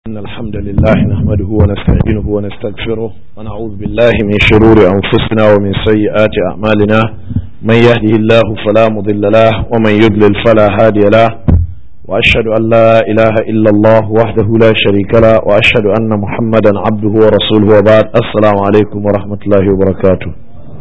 إن الحمد لله نحمده ونستعينه ونستغفره ونعوذ بالله من شرور أنفسنا ومن سيئات أعمالنا من يهده الله فلا مضل له ومن يضلل فلا هادي له وأشهد أن لا إله إلا الله وحده لا شريك له وأشهد أن محمدا عبده ورسوله وبعد السلام عليكم ورحمة الله وبركاته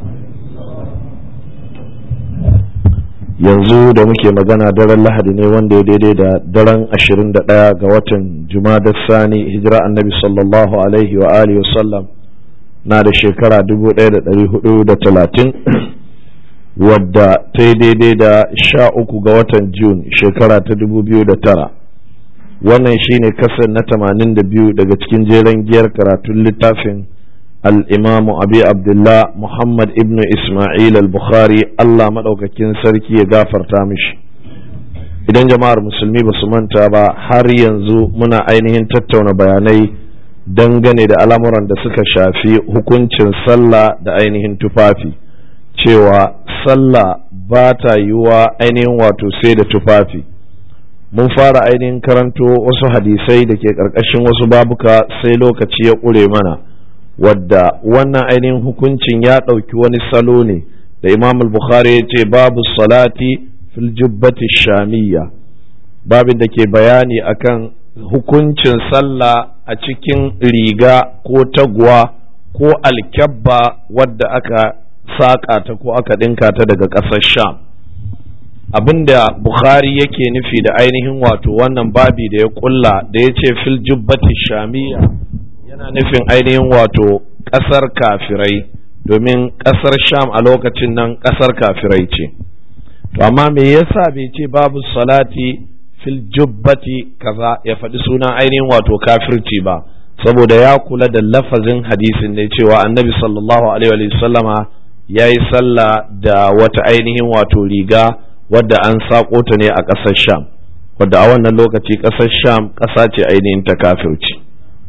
yanzu da muke magana daren lahadi ne wanda ya daidai da daren 21 ga watan jumadar sani hijira annabi sallallahu alaihi wa alihi wasallam na da shekara 1430 wadda ta yi daidai da 13 ga watan jun shekara ta 2009 wannan shine kasar na 82 daga cikin jeren giyar karatun littafin الإمام أبي عبد الله محمد ابن إسماعيل البخاري الله مدوكاكين سركي يغافر تامش idan jama'ar musulmi ba su manta ba har yanzu muna ainihin tattauna bayanai dangane da al'amuran da suka shafi hukuncin sallah da ainihin tufafi cewa sallah ba ta yiwuwa ainihin wato sai da tufafi mun fara ainihin karanto wasu hadisai da ke ƙarƙashin wasu babuka sai lokaci ya ƙure mana wadda wannan ainihin hukuncin ya ɗauki wani salo ne da imam al-bukhari ya ce babu salati fil jubbati shamiyya babin da ke bayani akan hukuncin sallah a cikin riga ko taguwa ko alkyabba wadda aka saƙa ta ko aka ɗinka ta daga ƙasar sham abinda bukhari yake nufi da ainihin wato wannan babi da ya ƙulla da ya ce fil jubbati shamiyya yana nufin ainihin wato ƙasar kafirai domin ƙasar sham a lokacin nan ƙasar kafirai ce to amma me yasa bai ce babu salati fil jubbati kaza ya faɗi sunan ainihin wato kafirci ba saboda ya kula da lafazin hadisin ne cewa annabi sallallahu alaihi wa sallama ya yi sallah da wata ainihin wato riga wadda an saƙo ta ne a ƙasar sham wadda a wannan lokaci ƙasar sham ƙasa ce ainihin ta kafirci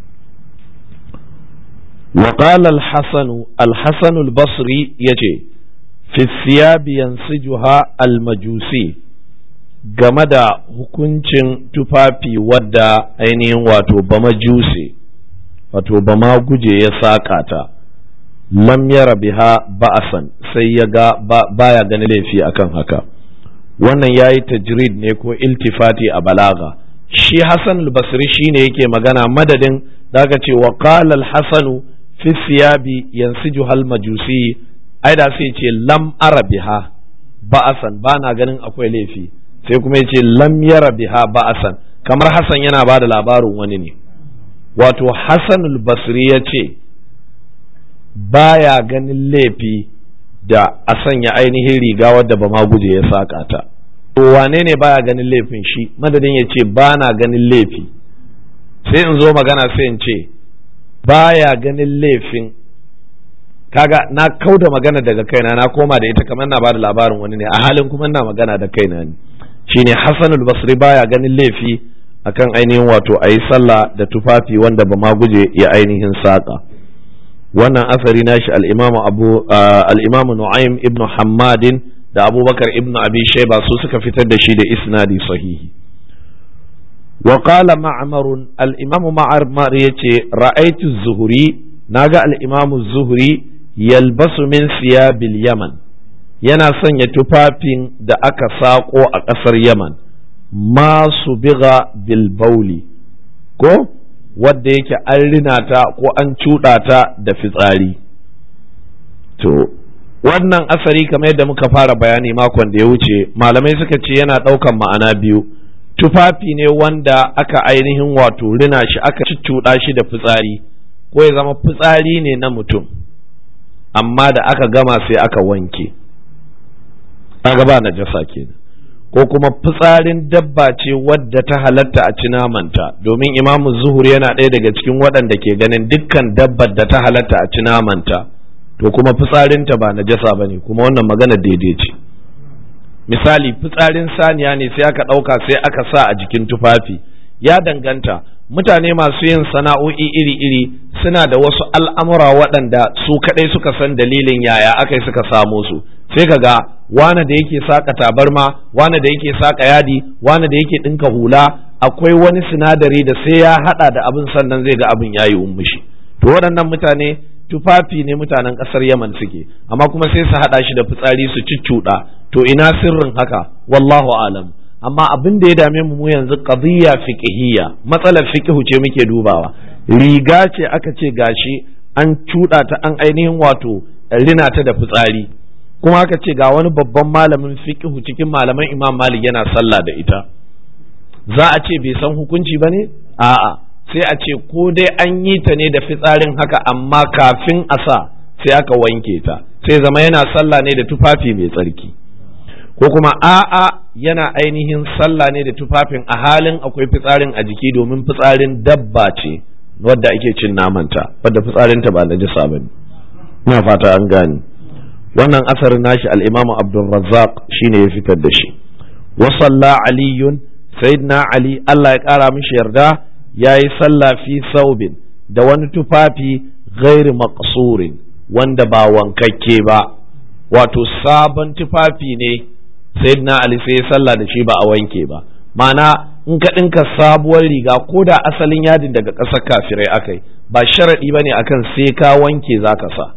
وقال الحسن الحسن البصري يجي في الثياب ينسجها المجوسي game da hukuncin tufafi wadda ainihin wato ba majuse wato ba ma guje ya saƙa ta lam yara biha ba'asan sai ya ga baya gani laifi akan haka wannan ya yi tajrid ne ko iltifati a balaga shi hassan al-basri shine yake magana madadin daga ce wa qala al-hasanu fi siyabi yansiju hal majusi ai da sai ce lam ara biha ba'asan ba na ganin akwai laifi sai kuma ya ce lam yara biha ba'asan kamar Hassan yana ba da labarin wani ne wato Hassan basri ya ce baya ganin laifi da a sanya ainihin riga wadda ba ma guje ya saka ta to wane ne baya ganin laifin shi madadin ya ce ba na ganin laifi sai in zo magana sai in ce baya ganin laifin kaga na kauda magana daga kaina na koma da ita kamar na bada labarin wani ne a halin kuma na magana da kaina ne shine Hassan al-Basri baya ganin laifi akan ainihin wato ayi sallah da tufafi wanda ba ma guje ya ainihin saka wannan asari nashi al-Imam Abu al-Imam Nu'aym ibn Hammadin da Abubakar ibn Abi Shayba su suka fitar da shi da isnadi sahihi وقال معمر الإمام معمر يتي رأيت الزهري ناجا الإمام الزهري يلبس من ثياب اليمن yana sanya tufafin da aka saƙo a ƙasar yaman masu biga bilbauli ko wadda yake an rina ta ko an cuɗa ta da fitsari to wannan asari kamar yadda muka fara bayani makon da ya wuce malamai suka ce yana ɗaukan ma'ana biyu tufafi ne wanda aka ainihin wato rina shi aka cuccuɗa shi da fitsari ko ya zama fitsari ne na mutum amma da aka gama sai aka wanke aka ba na jasa kenan ko kuma fitsarin dabba ce wadda ta halatta a ci namanta domin imamu zuhur yana ɗaya daga cikin waɗanda ke ganin dukkan dabbar da ta halatta a ci namanta to kuma fitsarinta ba na jasa ba ne kuma wannan magana daidai ce misali fitsarin saniya ne sai aka ɗauka sai aka sa a jikin tufafi ya danganta mutane masu yin sana'o'i iri-iri suna da wasu al'amura waɗanda su kaɗai suka san dalilin yaya aka yi suka samo su sai ka ga wane da yake saka tabarma wane da yake saka yadi wane da yake ɗinka hula akwai wani sinadari da sai ya hada da abin sannan zai ga abin yayi ummushi to waɗannan mutane tufafi ne mutanen ƙasar Yaman suke amma kuma sai su hada shi da fitsari su ciccuɗa to ina sirrin haka wallahu alam amma abin da ya dame mu yanzu qadiyya fiqhiyya matsalar fiqhu ce muke dubawa riga ce aka ce gashi an cuɗa ta an ainihin wato rina ta da fitsari kuma aka ce ga wani babban malamin fiqhu cikin malaman Imam Malik yana sallah da ita za a ce bai san hukunci ba ne a'a sai a ce ko dai an yi ta ne da fitsarin haka amma kafin a sa sai aka wanke ta sai zama yana sallah ne da tufafi mai tsarki ko kuma a'a yana ainihin sallah ne da tufafin a halin akwai fitsarin a jiki domin fitsarin dabba ce wadda ake cin namanta wadda fitsarinta ba najisa ba ne ina fata an gane wannan asarin nashi al-imamu abdulrazzaq shine ya fitar da shi wa salla aliyun sayyidina ali Allah ya kara mishi yarda yayi sallah fi saubin da wani tufafi ghairi maqsurin wanda ba wankakke ba wato sabon tufafi ne sayyidina ali sai ya sallah da shi ba a wanke ba ma'ana in ka ɗinka sabuwar riga ko da asalin yadin daga ƙasar kafirai akai ba sharaɗi ba ne akan sai ka wanke za ka sa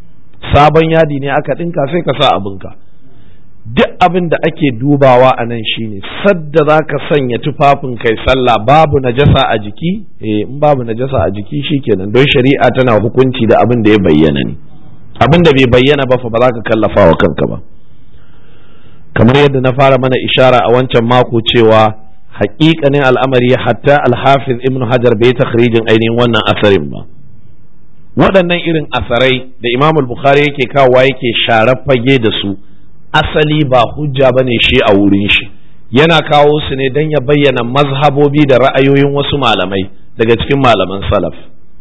sabon yadi ne aka ɗinka sai ka sa abinka duk abin da ake dubawa a nan shine sadda za ka sanya tufafin kai sallah babu najasa a jiki eh in babu najasa a jiki shikenan don shari'a tana hukunci da abin da ya bayyana ne abin da bai bayyana ba fa ba za ka kallafa wa kanka ba kamar yadda na fara mana ishara a wancan mako cewa haƙiƙanin al'amari hatta alhafiz ibn hajar bai takhrijin ainihin wannan asarin ba waɗannan irin asarai da imam bukhari yake kawowa yake sharar fage da su asali ba hujja ba ne shi a wurin shi yana kawo su ne don ya bayyana mazhabobi da ra'ayoyin wasu malamai daga cikin malaman salaf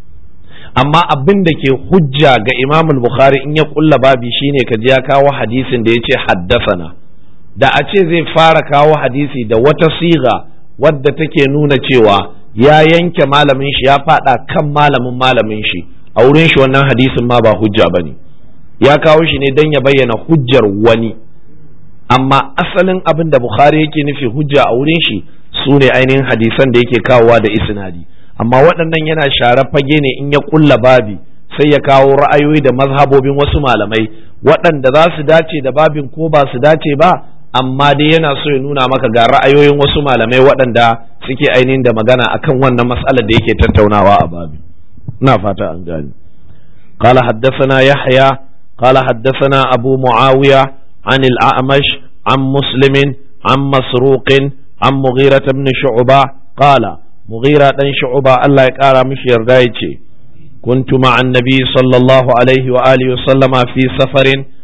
amma abin da ke hujja ga imam bukhari in ya kulla babi shine ka ji ya kawo hadisin da ya ce haddasana da a ce zai fara kawo hadisi da wata siga wadda take nuna cewa ya yanke malamin shi ya fada kan malamin malamin shi a wurin shi wannan hadisin ma ba hujja ba ne ya kawo shi ne don ya bayyana hujjar wani amma asalin abin da bukhari yake nufi hujja a wurin shi su ne ainihin hadisan da yake kawowa da isnadi amma waɗannan yana share fage ne in ya kulla babi sai ya kawo ra'ayoyi da mazhabobin wasu malamai waɗanda za su dace da babin ko ba su dace ba amma dai yana so ya nuna maka ga ra'ayoyin wasu malamai waɗanda suke ainihin da magana akan wannan matsalar da yake tattaunawa a babin ina fata an gani قال حدثنا يحيى قال حدثنا أبو معاوية عن الأعمش عن مسلم عن مسروق عن مغيرة بن شعبة قال مغيرة بن شعبة الله يقال مش يردايتي كنت مع النبي صلى الله عليه وآله وسلم في سفر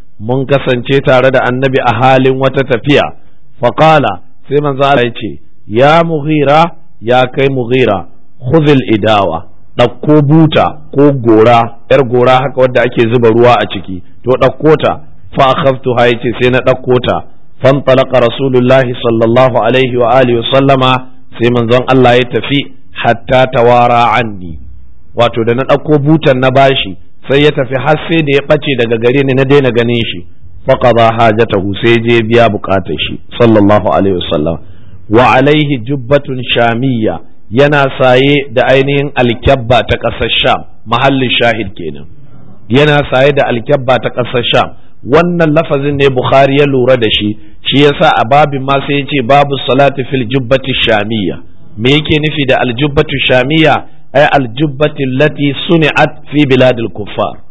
منكسن تارد النبي أهال وتتفيا فقال سيما زالتي يا مغيرة يا كي مغيرة خذ الإداوة ɗauko buta ko gora ‘yar gora haka wadda ake zuba ruwa a ciki to ɗauko ta fa akhaftu ha yace sai na ɗauko ta fantalaka rasulullahi sallallahu alaihi wa alihi sallama sai manzon Allah ya tafi hatta tawara anni wato da na ɗauko butan na bashi sai ya tafi har sai da ya ɓace daga gare ni na daina ganin shi faqada hajatahu sai je biya bukatar shi sallallahu alaihi wasallam wa alaihi jubbatun shamiyya yana saye da ainihin alkyabba ta ƙasar sham mahallin shahid kenan yana saye da alkyabba ta ƙasar sham wannan lafazin ne bukhari ya lura da shi shi yasa a babin ma sai ya ce babu salati fil jubbati shamiyya me yake nufi da aljubbatu shamiyya ay aljubbati allati suni'at fi biladil kuffar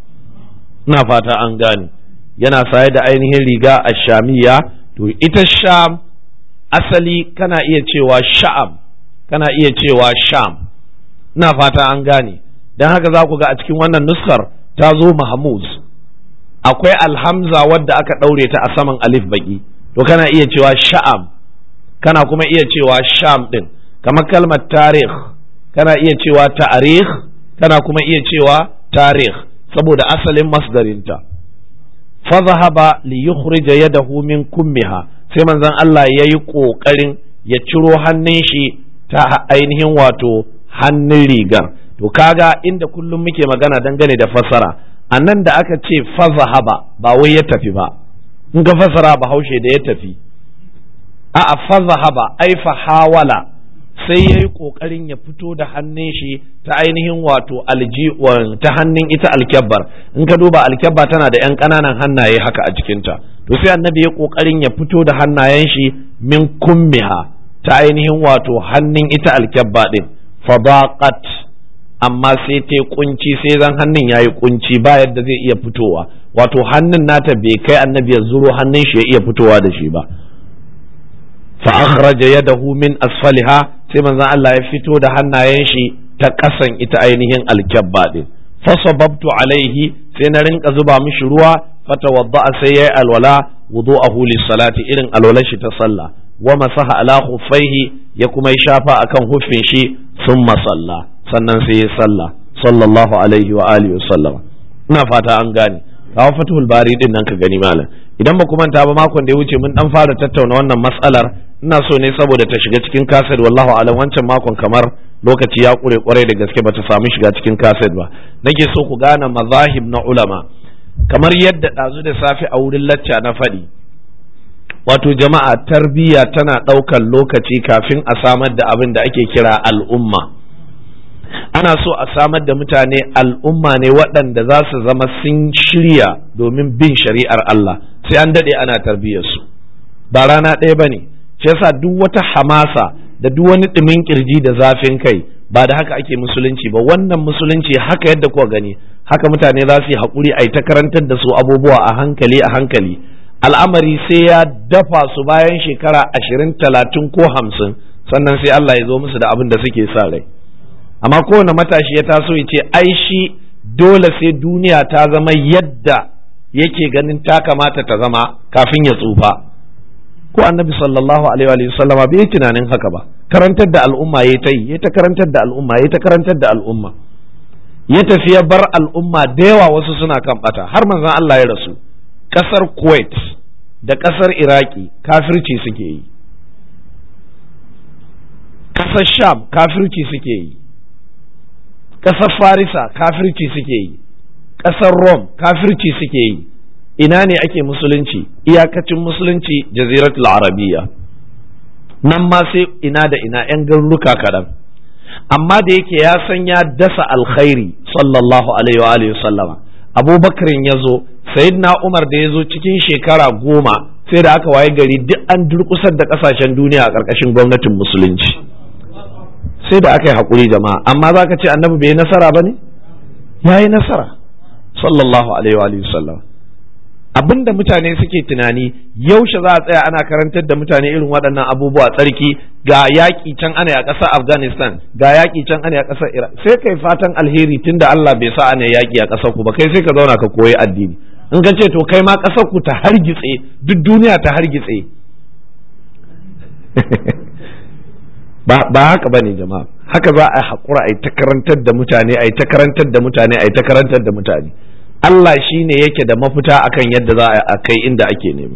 ina fata an gane yana saye da ainihin riga a shamiyya to ita sham asali kana iya cewa sha'am kana iya cewa sham ina fata an gane don haka za ku ga a cikin wannan nuskar ta zo mahmuz akwai alhamza wadda aka ɗaure ta a saman alif baki to kana iya cewa sha'am kana kuma iya cewa sham ɗin kamar kalmar tarih kana iya cewa ta'arih kana kuma iya cewa tarih saboda asalin masdarinta fa zahaba li yukhrija yadahu min kummiha sai manzon Allah yayi kokarin ya ciro hannun shi ta ainihin wato hannun rigar to kaga inda kullum muke magana dangane da fassara a nan da aka ce fazahaba ba wai ya tafi ba in ka fassara ba haushe da ya tafi a fazahaba ai fa hawala sai ya yi ƙoƙarin ya fito da hannun shi ta ainihin wato alji ta hannun ita alkyabbar in ka duba alkyabba tana da 'yan ƙananan hannaye haka a jikinta to sai annabi ya ƙoƙarin ya fito da hannayen shi min kummiha ta ainihin wato hannun ita alkyabba ɗin fadaqat amma sai ta kunci sai zan hannun yayi kunci ba yadda zai iya fitowa wato hannun nata bai kai annabi ya zuro hannun shi ya iya fitowa da shi ba fa akhraja yadahu min asfaliha sai manzon Allah ya fito da hannayen shi ta kasan ita ainihin alkyabba din fa sababtu alaihi sai na rinka zuba mishi ruwa fatawadda sai yayi alwala wudu'ahu lis-salati irin alwalar shi ta sallah wa masaha ala khuffaihi ya kuma yi shafa akan huffin shi thumma salla sannan sai ya sallah sallallahu alaihi wa alihi wasallam ina fata an gane kawo fatul bari din nan ka gani malam idan ba manta ba makon da ya wuce mun dan fara tattauna wannan matsalar ina so ne saboda ta shiga cikin kaset wallahu alam wancan makon kamar lokaci ya kure kwarai da gaske bata samu shiga cikin kaset ba nake so ku gane mazahib na ulama kamar yadda ɗazu da safe a wurin lacca na faɗi wato jama'a tarbiyya tana ɗaukar lokaci kafin a samar da abin da ake kira al'umma ana so a samar da mutane al'umma ne waɗanda za su zama sun shirya domin bin shari'ar Allah sai an daɗe ana tarbiyyarsu ba rana ɗaya ba ne shi yasa duk wata hamasa da duk wani ɗumin ƙirji da zafin kai ba da haka ake musulunci ba wannan musulunci haka yadda kuka gani haka mutane za su yi haƙuri a yi ta karantar da su abubuwa a hankali a hankali al'amari sai ya dafa su bayan shekara ashirin talatin ko hamsin sannan sai Allah ya zo musu da abin da suke sa rai amma kowane matashi ya taso ya ce ai shi dole sai duniya ta zama yadda yake ganin ta kamata ta zama kafin ya tsufa ko annabi sallallahu alaihi wa sallam bai tunanin haka ba karantar da al'umma ya ta yi ya ta karantar da al'umma ya ta karantar da al'umma ya tafi ya bar al'umma da yawa wasu suna kan bata har manzon Allah ya rasu kasar Kuwait da kasar Iraki kafirci suke yi kasar Sham kafirci suke yi ƙasar farisa kafirci suke yi ƙasar rom kafirci suke yi ina ne ake musulunci iyakacin musulunci jaziratul arabiya nan ma sai ina da ina 'yan garuruka kaɗan amma da yake ya san ya dasa alkhairi sallallahu alaihi wa sallama abubakarin ya zo sayyidina umar da ya zo cikin shekara goma sai da aka waye gari duk an durkusar da ƙasashen duniya a ƙarƙashin gwamnatin musulunci sai da aka yi haƙuri jama'a amma za ka ce annabi bai yi nasara ba ne ya yi nasara sallallahu alaihi wa sallam abinda mutane suke tunani yaushe za a tsaya ana karantar da mutane irin waɗannan abubuwa tsarki ga yaƙi can ana a ƙasar afghanistan ga yaƙi can ana a ƙasar iraq sai kai fatan alheri tunda allah bai sa ana yaƙi a ƙasar ku ba kai sai ka zauna ka koyi addini in ka ce to kai ma ƙasar ku ta hargitse duk duniya ta hargitse ba haka ba ne jama'a haka za a haƙura a yi ta karantar da mutane a yi ta karantar da mutane a yi ta karantar da mutane Allah shi ne yake da mafita akan yadda za a kai inda ake nema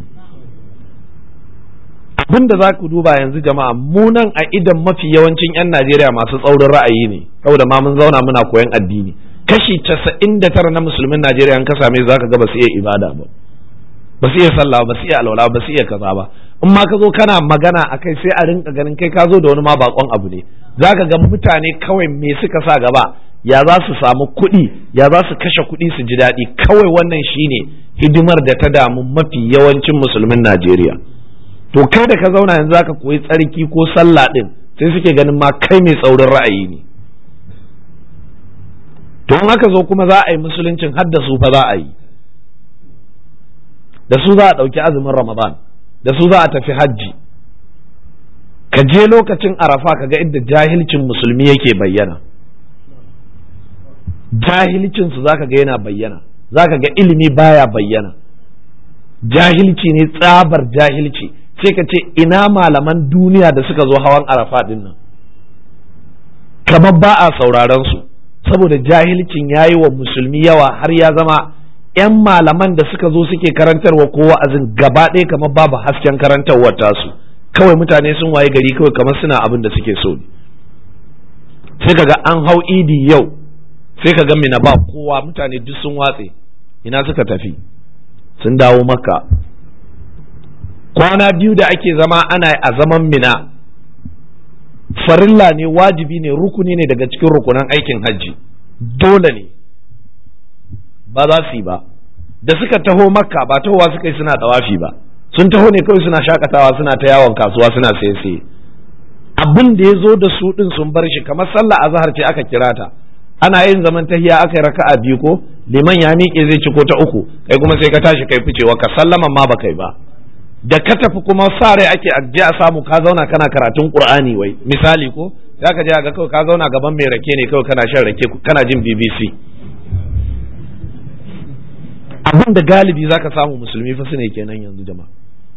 abin da za ku duba yanzu jama'a munan a idan mafi yawancin 'yan Najeriya masu tsaurin ra'ayi ne saboda ma mun zauna muna koyan addini kashi casa'in da tara na musulmin Najeriya ka same za ka ga ba su iya ibada ba ba su iya sallah ba su iya alwala ba su iya kaza ba in ma ka zo kana magana a kai sai a rinka ganin kai ka zo da wani ma bakon abu ne za ka ga mutane kawai me suka sa gaba ya za su samu kuɗi ya za su kashe kuɗi su ji daɗi kawai wannan shine hidimar da ta damu mafi yawancin musulmin Najeriya to kai da ka zauna yanzu zaka koyi tsarki ko sallah din sai suke ganin ma kai mai tsaurin ra'ayi ne to in aka zo kuma za a yi musuluncin har da su fa za a yi da su za a ɗauki azumin ramadan da su za a tafi hajji ka je lokacin arafa ka ga inda jahilcin musulmi yake bayyana jahilcinsu za ka ga yana bayyana za ka ga ilimi baya bayyana jahilci ne tsabar jahilci sai ka ce ina malaman duniya da suka zo hawan arafa din nan kamar ba a sauraron su saboda jahilcin ya yi wa musulmi yawa har ya zama 'yan malaman da suka zo suke karantarwa ko wa'azin gaba ɗaya kamar babu hasken karantarwar tasu kawai mutane sun waye gari kawai kamar suna abin da suke so sai kaga an hau idi yau sai ka ga mina ba kowa mutane duk sun watse ina suka tafi sun dawo makka kwana biyu da ake zama ana a zaman mina farilla ne wajibi ne rukuni ne daga cikin rukunan aikin hajji dole ne ba za su yi ba da suka taho makka ba tahowa suka yi suna tawafi ba sun taho ne kawai suna shakatawa suna ta yawon kasuwa suna saye saye abin da ya zo da su din sun bar shi kamar sallah azhar ce aka kira ta ana yin zaman tahiya aka yi raka'a biyu ko liman ya miƙe zai ci ko ta uku kai kuma sai ka tashi kai ficewa ka sallaman ma ba kai ba da ka tafi kuma sa rai ake ajiye a samu ka zauna kana karatun qur'ani wai misali ko za ka je ga kawai ka zauna gaban mai rake ne kawai kana shan rake kana jin bbc abin da galibi za ka samu musulmi fa su ne kenan yanzu jama'a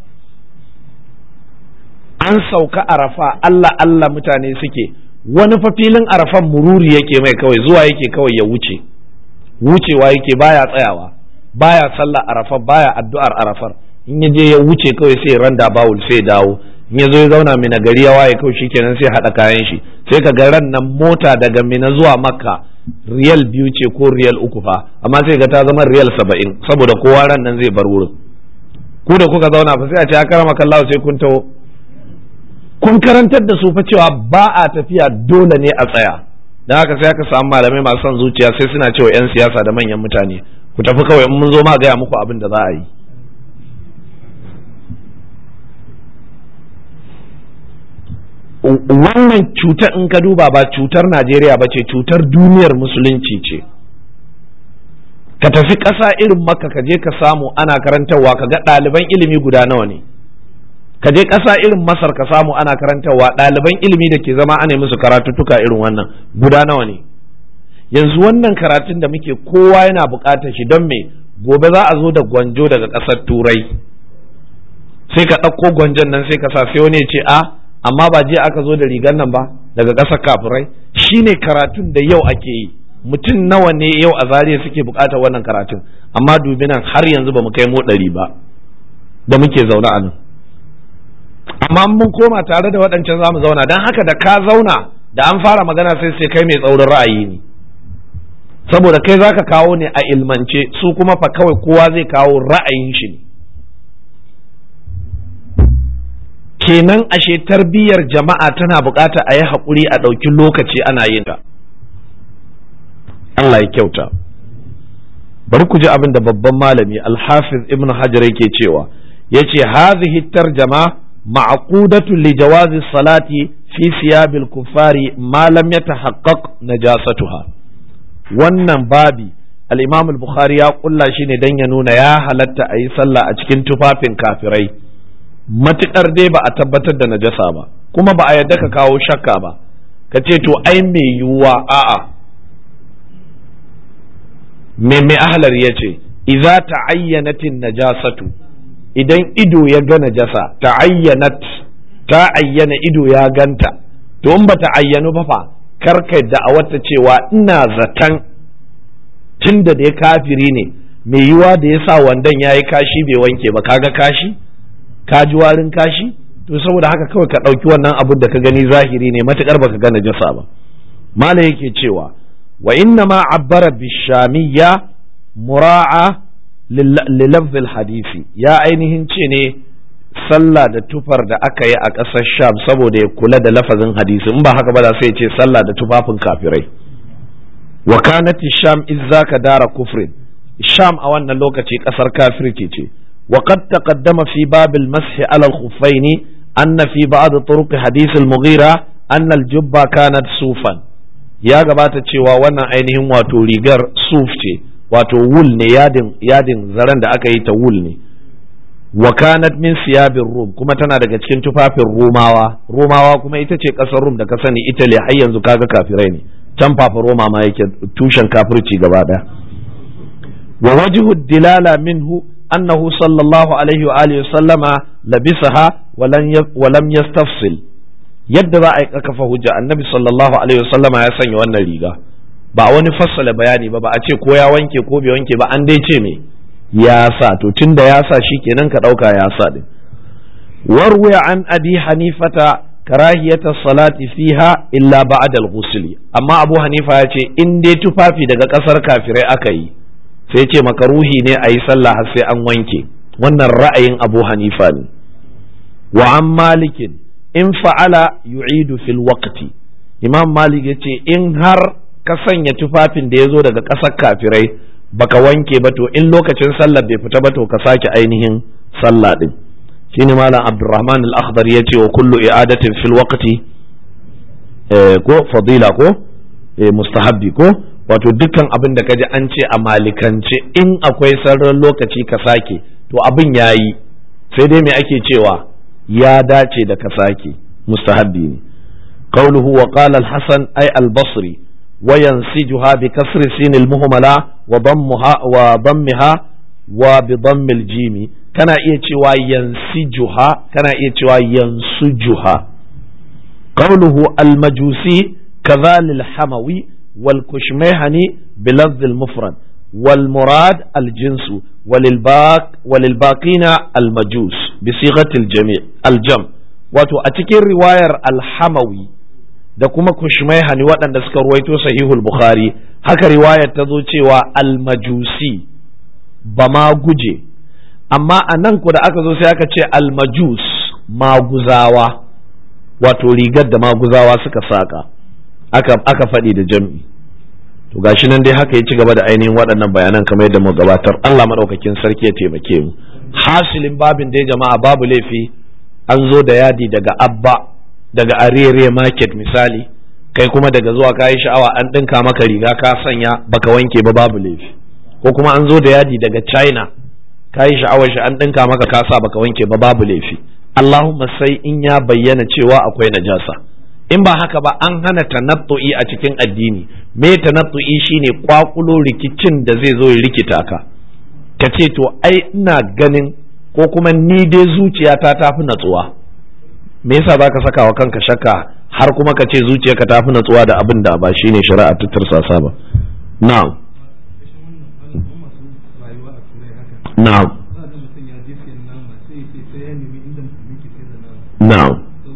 an sauka arafa Allah Allah mutane suke wani fa filin arafan mururi yake mai kawai zuwa yake kawai ya wuce wucewa yake baya tsayawa baya sallah arafar baya addu'ar arafar in ya je ya wuce kawai sai randa bawul sai dawo in ya zo ya zauna mina gari ya waye kawai shikenan sai haɗa kayan shi sai ka ga ran nan mota daga mina zuwa makka riyal biyu ce ko riyal uku fa amma sai ga ta zama riyal saba'in saboda kowa ran nan zai bar wurin ku da kuka zauna fa sai a ce a karama kallawa sai kun taho kun karantar da su fa cewa ba a tafiya dole ne a tsaya dan haka sai aka samu malamai masu son zuciya sai suna cewa 'yan siyasa da manyan mutane ku tafi kawai in mun zo ma gaya muku abin da za a yi wannan cutar in ka duba ba cutar najeriya ba ce cutar duniyar musulunci ce ka tafi ƙasa irin maka ka je ka samu ana karantarwa ka ga ɗaliban ilimi guda nawa ne ka je ƙasa irin masar ka samu ana karantarwa ɗaliban ilimi da ke zama ana musu karatuttuka irin wannan guda nawa ne yanzu wannan karatun da muke kowa yana buƙatar shi don me gobe za a zo da gwanjo daga ƙasar turai sai ka ɗauko gwanjon nan sai ka sa sai wani ya ce a amma ba jiya aka zo da rigar nan ba daga ƙasar kafirai shine karatun da yau ake yi mutum nawa ne yau a zariya suke buƙatar wannan karatun amma dubi nan har yanzu ba mu kai mu ɗari ba da muke zaune a nan amma mun koma tare da waɗancan za mu zauna don haka da ka zauna da an fara magana sai sai kai mai tsaurin ra'ayi ne saboda kai za ka kawo ne a ilmance su kuma fa kawai kowa zai kawo ra'ayin shi ne kenan ashe tarbiyyar jama'a tana bukata a yi haƙuri a ɗauki lokaci ana yin ta Allah ya kyauta bari ku ji abin da babban malami alhafiz ibn hajar yake cewa ya ce hazihi tarjama ma'aqudatu li jawazi salati fi siyabil kuffari ma lam yatahaqqaq najasatuha wannan babi al-imam al-bukhari ya kulla shi ne dan ya nuna ya halatta a yi sallah a cikin tufafin kafirai matuƙar dai ba a tabbatar da najasa ba kuma ba a yadda ka kawo shakka ba ka ce to ai mai yiwuwa a'a me mai ahlar ya ce idza ta'ayyanatin najasatu idan ido ya ga najasa ta'ayyanat ta ayyana ido ya ganta to in ba ta ayyanu ba fa karka da a wata cewa ina zaton tunda da ya kafiri ne mai yiwuwa da ya sa wandon ya yi kashi bai wanke ba kaga kashi ka ji warin kashi to saboda haka kawai ka ɗauki wannan abin da ka gani zahiri ne matukar baka ga najasa ba mala yake cewa wa inna ma abbara bishamiyya mura'a lilafzil hadisi ya ainihin ce ne sallah da tufar da aka yi a ƙasar sham saboda ya kula da lafazin hadisi in ba haka ba da sai ce sallah da tufafin kafirai wa kanat sham izzaka dara kufrin sham a wannan lokaci ƙasar kafirci ce وقد تقدم في باب المسح على الخفين أن في بعض طرق حديث المغيرة أن الجبة كانت صوفا يا جماعة cewa wannan ainihin wato rigar suf ce wato wul ne yadin yadin zaren da aka yi ta wul ne wa kanat min siyabin rum kuma tana daga cikin tufafin romawa romawa kuma ita ce kasar rum da ka sani italy har yanzu kaga kafirai ne can fafa roma ma yake tushen kafirci gaba daya wa wajhu dilala minhu أنه صلى الله عليه وآله وسلم لبسها ولن ولم يستفصل yadda za a yi kafa hujja annabi sallallahu alaihi wasallama ya sanya wannan riga ba wani fassala bayani ba ba a ce ko ya wanke ko bai wanke ba an dai ce me ya sa to tunda ya sa kenan ka dauka ya sa din warwaya an abi hanifata karahiyata salati fiha illa ba'da al-ghusl amma abu hanifa ya ce in dai tufafi daga kasar kafirai aka yi sai ce makaruhi ne a yi sallah har sai an wanke wannan ra'ayin abu hanifa ne wa an malikin in fa'ala yu'idu fil waqti imam malik ya ce in har ka sanya tufafin da ya zo daga ƙasar kafirai baka wanke ba to in lokacin sallar bai fita ba to ka sake ainihin sallah din shine malam abdurrahman al-akhdar ya ce wa kullu i'adatin fil waqti ko fadila ko mustahabbi ko wato dukkan abin da kaji an ce a malikance in akwai sarran lokaci ka sake to abin yayi sai dai me ake cewa ya dace da ka sake mustahabbi ne قوله وقال الحسن أي البصري وينسجها بكسر سين المهملة وضمها وضمها وبضم الجيم كان يتوى ينسجها كان يتوى ينسجها قوله المجوسي كذا للحموي والكشميهني بلفظ المفرد والمراد الجنس وللباق وللباقين المجوس بصيغة الجميع الجمع wato a cikin riwayar alhamawi da kuma kushmaihani waɗanda suka ruwaito sahihul bukhari haka riwayar ta zo cewa almajusi ba ma guje amma a nan ku da aka zo sai aka ce almajus maguzawa wato rigar da maguzawa suka saka aka, aka faɗi da jam'i to gashi nan dai haka ya ci gaba da ainihin waɗannan bayanan kamar yadda mu gabatar Allah maɗaukakin sarki ya taimake mu hasilin babin dai jama'a babu laifi an zo da yadi daga abba daga arere market misali kai kuma daga zuwa kayi sha'awa an ɗinka maka riga ka sanya baka wanke ba babu laifi ko kuma an zo da yadi daga china kayi sha'awar shi an ɗinka maka ka sa baka wanke ba babu laifi allahumma sai in ya bayyana cewa akwai najasa in ba haka ba an hana tanattu'i a cikin addini me tanattu'i shine kwakulo rikicin da zai zo ya rikita ka ka ce to ai ina ganin ko kuma ni dai zuciyata ta fi natsuwa me yasa za ka saka wa kanka shakka har kuma ka ce zuciyarka ta fi natsuwa da abin da ba shi ne shari'a ta tursasa ba na'am na'am na'am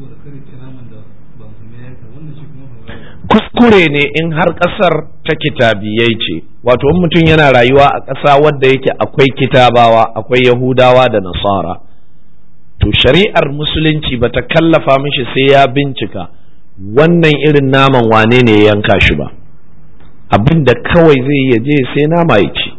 kuskure ne in har ƙasar ta kitabiyai ce wato in mutum yana rayuwa a ƙasa wadda yake akwai kitabawa akwai yahudawa da nasara to shari'ar musulunci bata kallafa mishi sai ya bincika wannan irin naman wane ne ya yanka shi ba abin da kawai zai iya je sai nama ya ci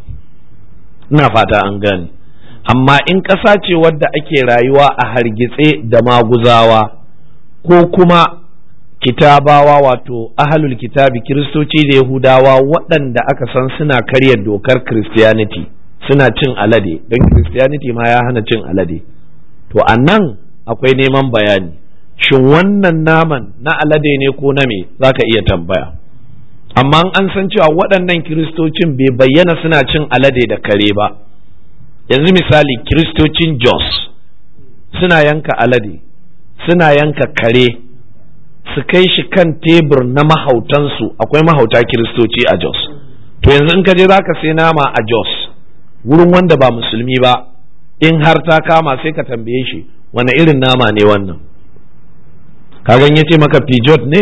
ina fata an gane amma in ƙasa ce wadda ake rayuwa a hargitse da maguzawa ko kuma kitabawa wato ahalul kitabi kiristoci da yahudawa waɗanda aka san suna karya dokar christianity suna cin alade don christianity ma ya hana cin alade to a nan akwai neman bayani shin wannan naman na alade ne ko na me za ka iya tambaya amma an san cewa waɗannan kiristocin bai bayyana suna cin alade da kare ba yanzu misali kiristocin jos suna yanka alade suna yanka kare su kai shi kan tebur na mahautansu akwai mahauta kiristoci a jos to yanzu in ka je za ka sai nama a jos wurin wanda ba musulmi ba in har ta kama sai ka tambaye shi wane irin nama ne wannan kagan ya ce maka pijot ne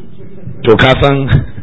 to ka san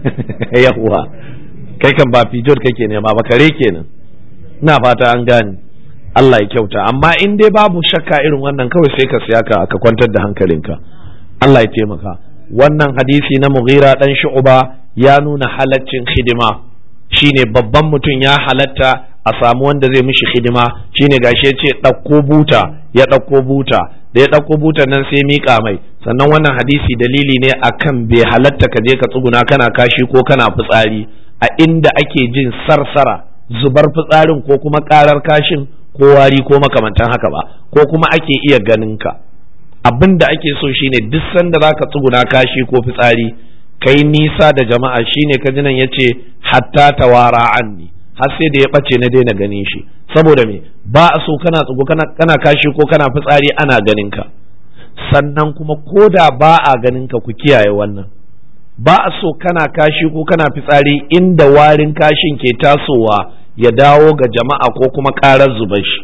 yahuwa kai kan ba pijot kake nema ba kare kenan ina fata an gane Allah ya kyauta amma in dai babu shakka irin wannan kawai sai ka siya ka ka kwantar da hankalinka Allah ya taimaka wannan hadisi na mughira dan shu'ba ya nuna halaccin hidima shine babban mutum ya halatta a samu wanda zai mishi hidima shine gashi ya ce ɗauko buta ya ɗauko buta da ya ɗauko butan nan sai miƙa mai sannan wannan hadisi dalili ne akan bai halatta ka je ka tsuguna kana kashi ko kana fitsari a inda ake jin sarsara zubar fitsarin ko kuma ƙarar kashin ko wari ko makamantan haka ba ko kuma ake iya ganin ka abin da ake so shine duk sanda zaka tsuguna kashi ko fitsari kai nisa da jama'a shine kajinan yace hatta tawara anni har sai da ya ɓace na daina ganin shi saboda me ba a so kana tsugo kana, kana kashi ko kana fitsari ana ganin ka sannan kuma ko da ba a ganin ka ku kiyaye wannan ba a so kana kashi ko kana fitsari inda warin kashin ke tasowa ya dawo ga jama'a ko kuma ƙarar zubar shi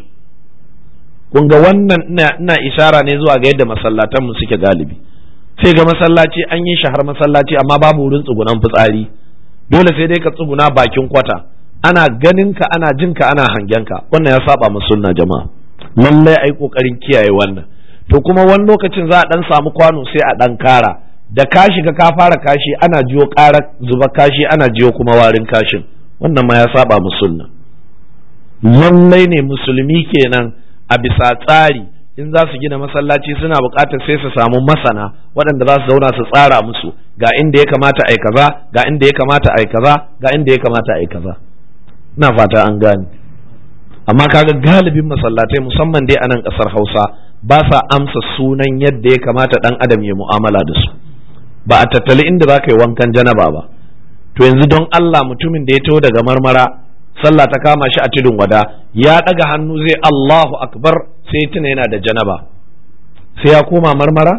kun ga wannan ina, ina ishara ne zuwa ga yadda masallatanmu suke galibi sai ga masallaci an yi shahar masallaci amma babu wurin tsugunan fitsari dole sai dai ka tsuguna bakin kwata ana ganin ka ana jin ka ana hangen ka wannan ya saba mu sunna jama'a lallai ai kokarin kiyaye wannan to kuma wani lokacin za a dan samu kwano sai a dan kara da ka shiga ka fara kashi ana jiyo ƙara zuba kashi ana jiyo kuma warin kashin wannan ma ya saba musulna lallai ne musulmi kenan a bisa tsari in za su gina masallaci suna buƙatar sai su samu masana waɗanda za su zauna su tsara musu ga inda ya kamata a kaza ga inda ya kamata a kaza ga inda ya kamata a kaza ina fata an gane amma kaga galibin masallatai musamman dai a nan ƙasar hausa ba sa amsa sunan yadda ya kamata ɗan adam ya mu'amala da su ba a tattali inda za ka yi wankan janaba ba to yanzu don Allah mutumin da ya taho daga marmara sallah ta kama shi a tudun wada ya ɗaga hannu zai Allahu akbar sai tuna yana da janaba sai ya koma marmara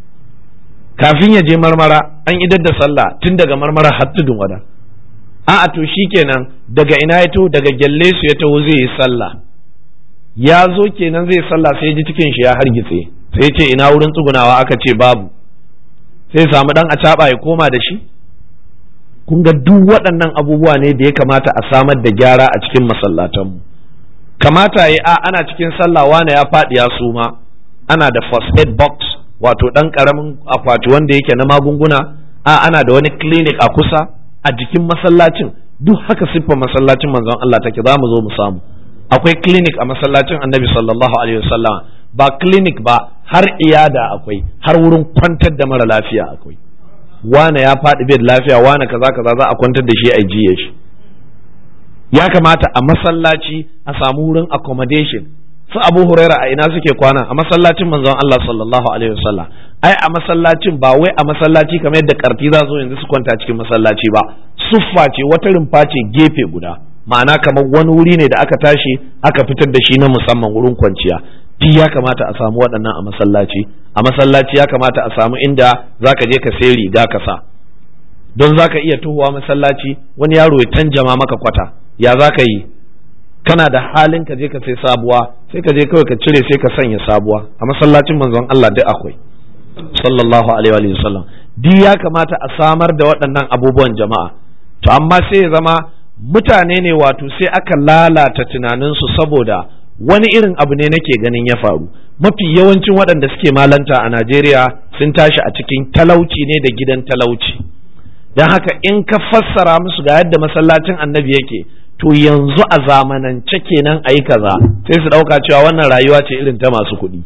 kafin ya je marmara an idar da sallah tun daga marmara har tudun wada a'a to shikenan daga ina ya taho daga gyalle su ya taho zai yi sallah ya zo kenan zai sallah sai ji cikin shi ya hargitse sai ce ina wurin tsugunawa aka ce babu sai samu dan a ya koma da shi kun ga duk waɗannan abubuwa ne da ya kamata a samar da gyara a cikin masallatanmu kamata ya a ana cikin sallah wane ya faɗi ya suma ana da first aid box wato ɗan ƙaramin akwati wanda yake na magunguna a ana da wani clinic a kusa a jikin masallacin duk haka siffar masallacin manzon Allah take za mu zo mu samu akwai clinic a masallacin annabi sallallahu alaihi wasallam ba clinic ba har iyada akwai har wurin kwantar da mara lafiya akwai wane ya faɗi bai lafiya wane kaza kaza za a kwantar da shi a jiye shi ya kamata a masallaci a samu wurin accommodation su abu huraira a ina suke kwana a masallacin manzon Allah sallallahu alaihi wasallam ai a masallacin ba wai a masallaci kamar yadda karti za zo yanzu su kwanta cikin masallaci ba suffa ce wata rumfa ce gefe guda ma'ana kamar wani wuri ne da aka tashi aka fitar da shi na musamman wurin kwanciya duk ya kamata a samu waɗannan a masallaci a masallaci ya kamata a samu inda zaka je ka sai riga ka sa don zaka iya tuhuwa masallaci wani yaro ya tanjama maka kwata ya zaka yi kana da halin ka je ka sai sabuwa sai ka je kawai ka cire sai ka sanya sabuwa a masallacin manzon Allah duk akwai sallallahu alaihi wa sallam duk ya kamata a samar da waɗannan abubuwan jama'a to amma sai ya zama mutane ne wato sai aka lalata tunaninsu saboda wani irin abu ne nake ganin ya faru mafi yawancin waɗanda suke malanta a Najeriya sun tashi a cikin talauci ne da gidan talauci don haka in ka fassara musu ga yadda masallacin annabi yake to yanzu a zamanance kenan a yi kaza sai su ɗauka cewa wannan rayuwa ce irin ta masu kuɗi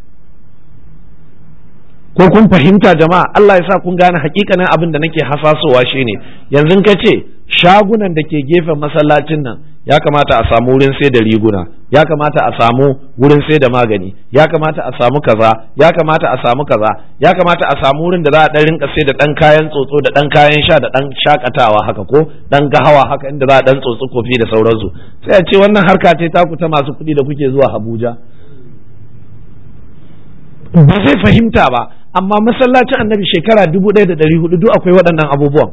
ko kun fahimta jama'a Allah ya sa kun gane hakikanin abin da nake hasasowa shine yanzu ka ce shagunan da ke gefen masallacin nan ya kamata a samu wurin sai da riguna ya kamata a samu wurin sai da magani ya kamata a samu kaza ya kamata a samu kaza ya kamata a samu wurin da za a dan rinka sai da dan kayan tsotso da dan kayan sha da dan shakatawa haka ko dan gahawa haka inda za a dan tsotsi kofi da sauransu sai a ce wannan harka ce taku ta masu kuɗi da kuke zuwa Abuja ba zai fahimta ba amma masallacin annabi shekara dubu ɗaya da ɗari hudu duk akwai waɗannan abubuwan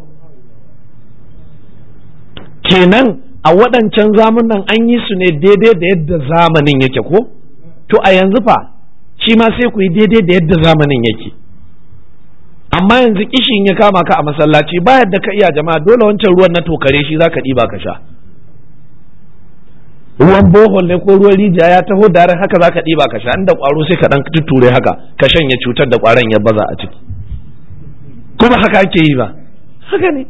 kenan a waɗancan zamanin an yi su ne daidai da yadda zamanin yake ko to a yanzu fa shi ma sai ku yi daidai da yadda zamanin yake amma yanzu kishin ya kama ka a masallaci ba yadda ka iya jama'a dole wancan ruwan na tokare shi za ka ɗiba ka sha ruwan bohol ne ko ruwan rijiya ya taho da haka za ka ɗiba ka sha inda ƙwaro sai ka ɗan tutture haka ka shanye cutar da ƙwaron ya baza a ciki kuma haka ake yi ba haka ne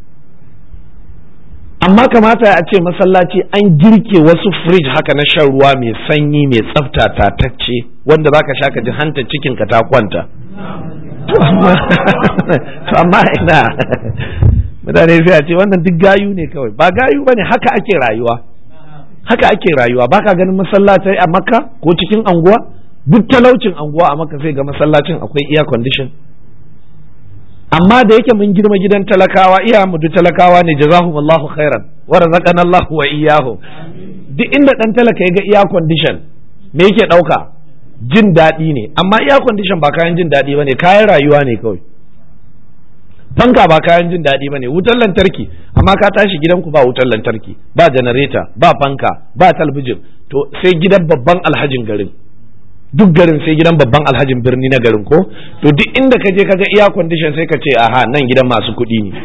amma kamata a ce masallaci an girke wasu fridge haka na shan ruwa mai sanyi mai tsafta tatacce wanda za ka sha ka ji hanta cikinka ta kwanta to amma ina mutane sai a ce wannan duk gayu ne kawai ba gayu ba ne haka ake rayuwa haka ake rayuwa baka ganin masallatai a makka ko cikin anguwa duk talaucin anguwa a makka sai ga masallacin akwai air condition amma da yake mun girma gidan talakawa iya mu duk talakawa ne jazahumullahu khairan wa razaqana Allah wa iyyahu duk inda dan talaka ya ga air condition me yake dauka jin daɗi ne amma air condition ba kayan jin daɗi bane kayan rayuwa ne kawai fanka ba kayan jin daɗi bane wutar lantarki amma ka tashi gidanku ba wutar lantarki ba janareta ba fanka ba talbijin to sai gidan babban alhajin garin duk garin sai gidan babban alhajin birni na garin ko to duk inda ka je ka ga iya condition sai ka ce aha nan gidan masu kuɗi ne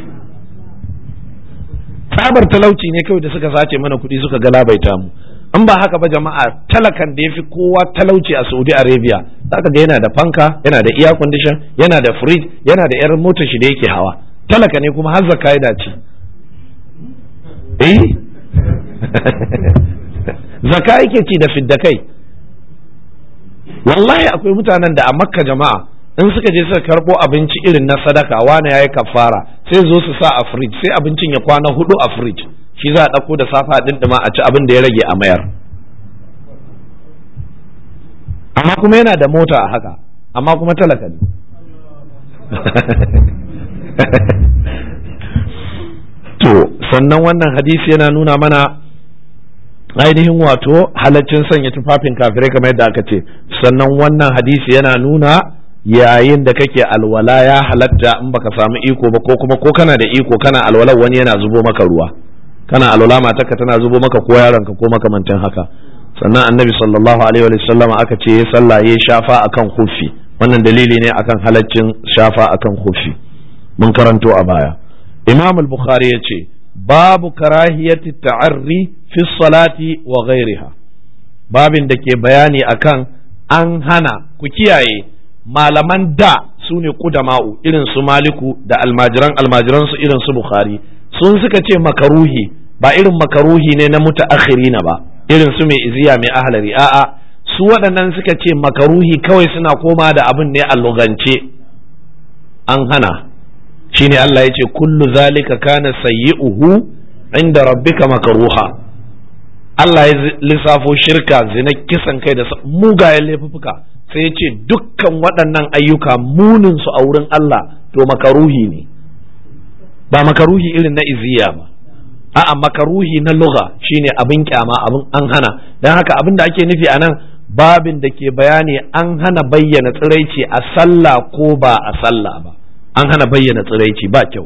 tsabar talauci ne kawai da suka sace mana kuɗi suka galabaita mu in ba haka ba jama'a talakan da ya fi kowa talauci a saudi arabia zaka ga yana da fanka yana da air condition yana da fridge yana da yar motar shi da yake hawa talaka ne kuma har zakka yana ci eh zakka yake ci da fidda kai wallahi akwai mutanen da a makka jama'a in suka je suka karbo abinci irin na sadaka wani yayi kafara sai zo su sa a fridge sai abincin ya kwana hudu a fridge shi za a ɗauko da safa ɗin a ci abin da ya rage a mayar amma kuma yana da mota a haka amma kuma talaka ne to sannan wannan hadisi yana nuna mana ainihin wato halaccin sanya tufafin kafirai kamar yadda aka ce sannan wannan hadisi yana nuna yayin da kake alwala ya halatta in baka samu iko ba ko kuma ko kana da iko kana alwala wani yana zubo maka ruwa kana alwala matarka tana zubo maka ko yaronka ko makamantan haka sannan annabi sallallahu alaihi wa sallam aka ce ya sallah ya shafa akan hufi wannan dalili ne akan halaccin shafa akan hufi mun karanto a baya imam al-bukhari ya ce babu karahiyati ta'arri fi salati wa ghairiha babin da ke bayani akan an hana ku kiyaye malaman da su ne kudama'u irin su maliku da almajiran almajiran su irin su bukhari sun suka ce makaruhi ba irin makaruhi ne na mutaakhirina ba irin su mai iziya mai ahlari a'a su waɗannan suka ce makaruhi kawai suna koma da abin ne a lugance an hana shine Allah ya ce kullu zalika kana sayyi'uhu inda rabbika makaruha Allah ya lissafo shirka zina kisan kai da mugayen laifuffuka sai ya ce dukkan waɗannan ayyuka munin su a wurin Allah to makaruhi ne ba makaruhi irin na iziya ba a'a makaruhi na lugha shine abin kyama abin an hana dan haka abin da ake nufi anan babin da ke bayani an hana bayyana tsiraici a sallah ko ba a sallah ba an hana bayyana tsiraici ba kyau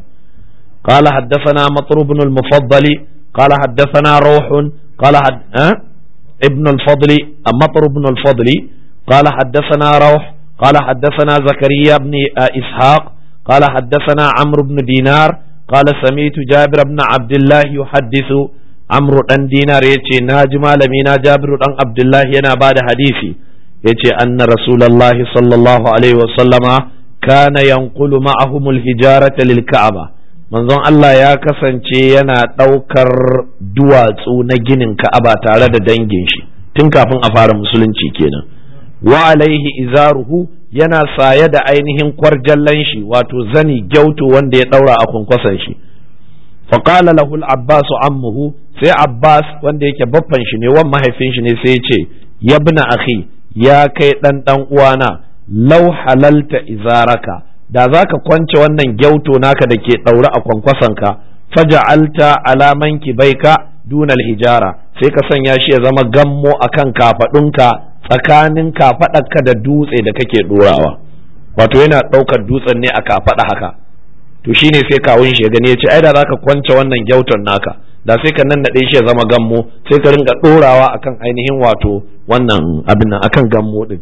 قال حدثنا مطر بن المفضل قال حدثنا روح قال حد... أه؟ ابن الفضل مطر بن الفضل قال حدثنا روح قال حدثنا زكريا بن إسحاق قال حدثنا عمرو بن دينار قال سميت جابر بن عبد الله يحدث عمرو بن دينار يتي ناجم لمينا جابر بن عبد الله ينا بعد حديثي يتي أن رسول الله صلى الله عليه وسلم كان ينقل معهم الهجارة للكعبة manzon Allah ya kasance yana ɗaukar duwatsu na ginin ka'aba tare da dangin shi tun kafin a fara musulunci kenan wa alaihi izaruhu yana saye da ainihin kwarjallan shi wato zani gyauto wanda ya ɗaura a kwankwason shi faƙala lahu abbas ammuhu sai abbas wanda yake baffan shi ne wan mahaifin shi ne sai ya ce yabna akhi ya kai ɗan ɗan uwana lau halalta izaraka da za ka kwance wannan gyauto naka da ke ɗaure a kwankwasonka faja'alta alaman baika dunal hijara sai ka sanya shi ya zama gammo akan kafaɗunka tsakanin kafaɗarka da dutse da kake ɗorawa wato yana ɗaukar dutsen ne a kafaɗa haka to shine sai kawun shi ya gani ya ce ai da za ka kwance wannan gyauton naka da sai ka nan naɗe shi ya zama gammo sai ka ringa ɗorawa akan ainihin wato wannan abin nan akan gammo ɗin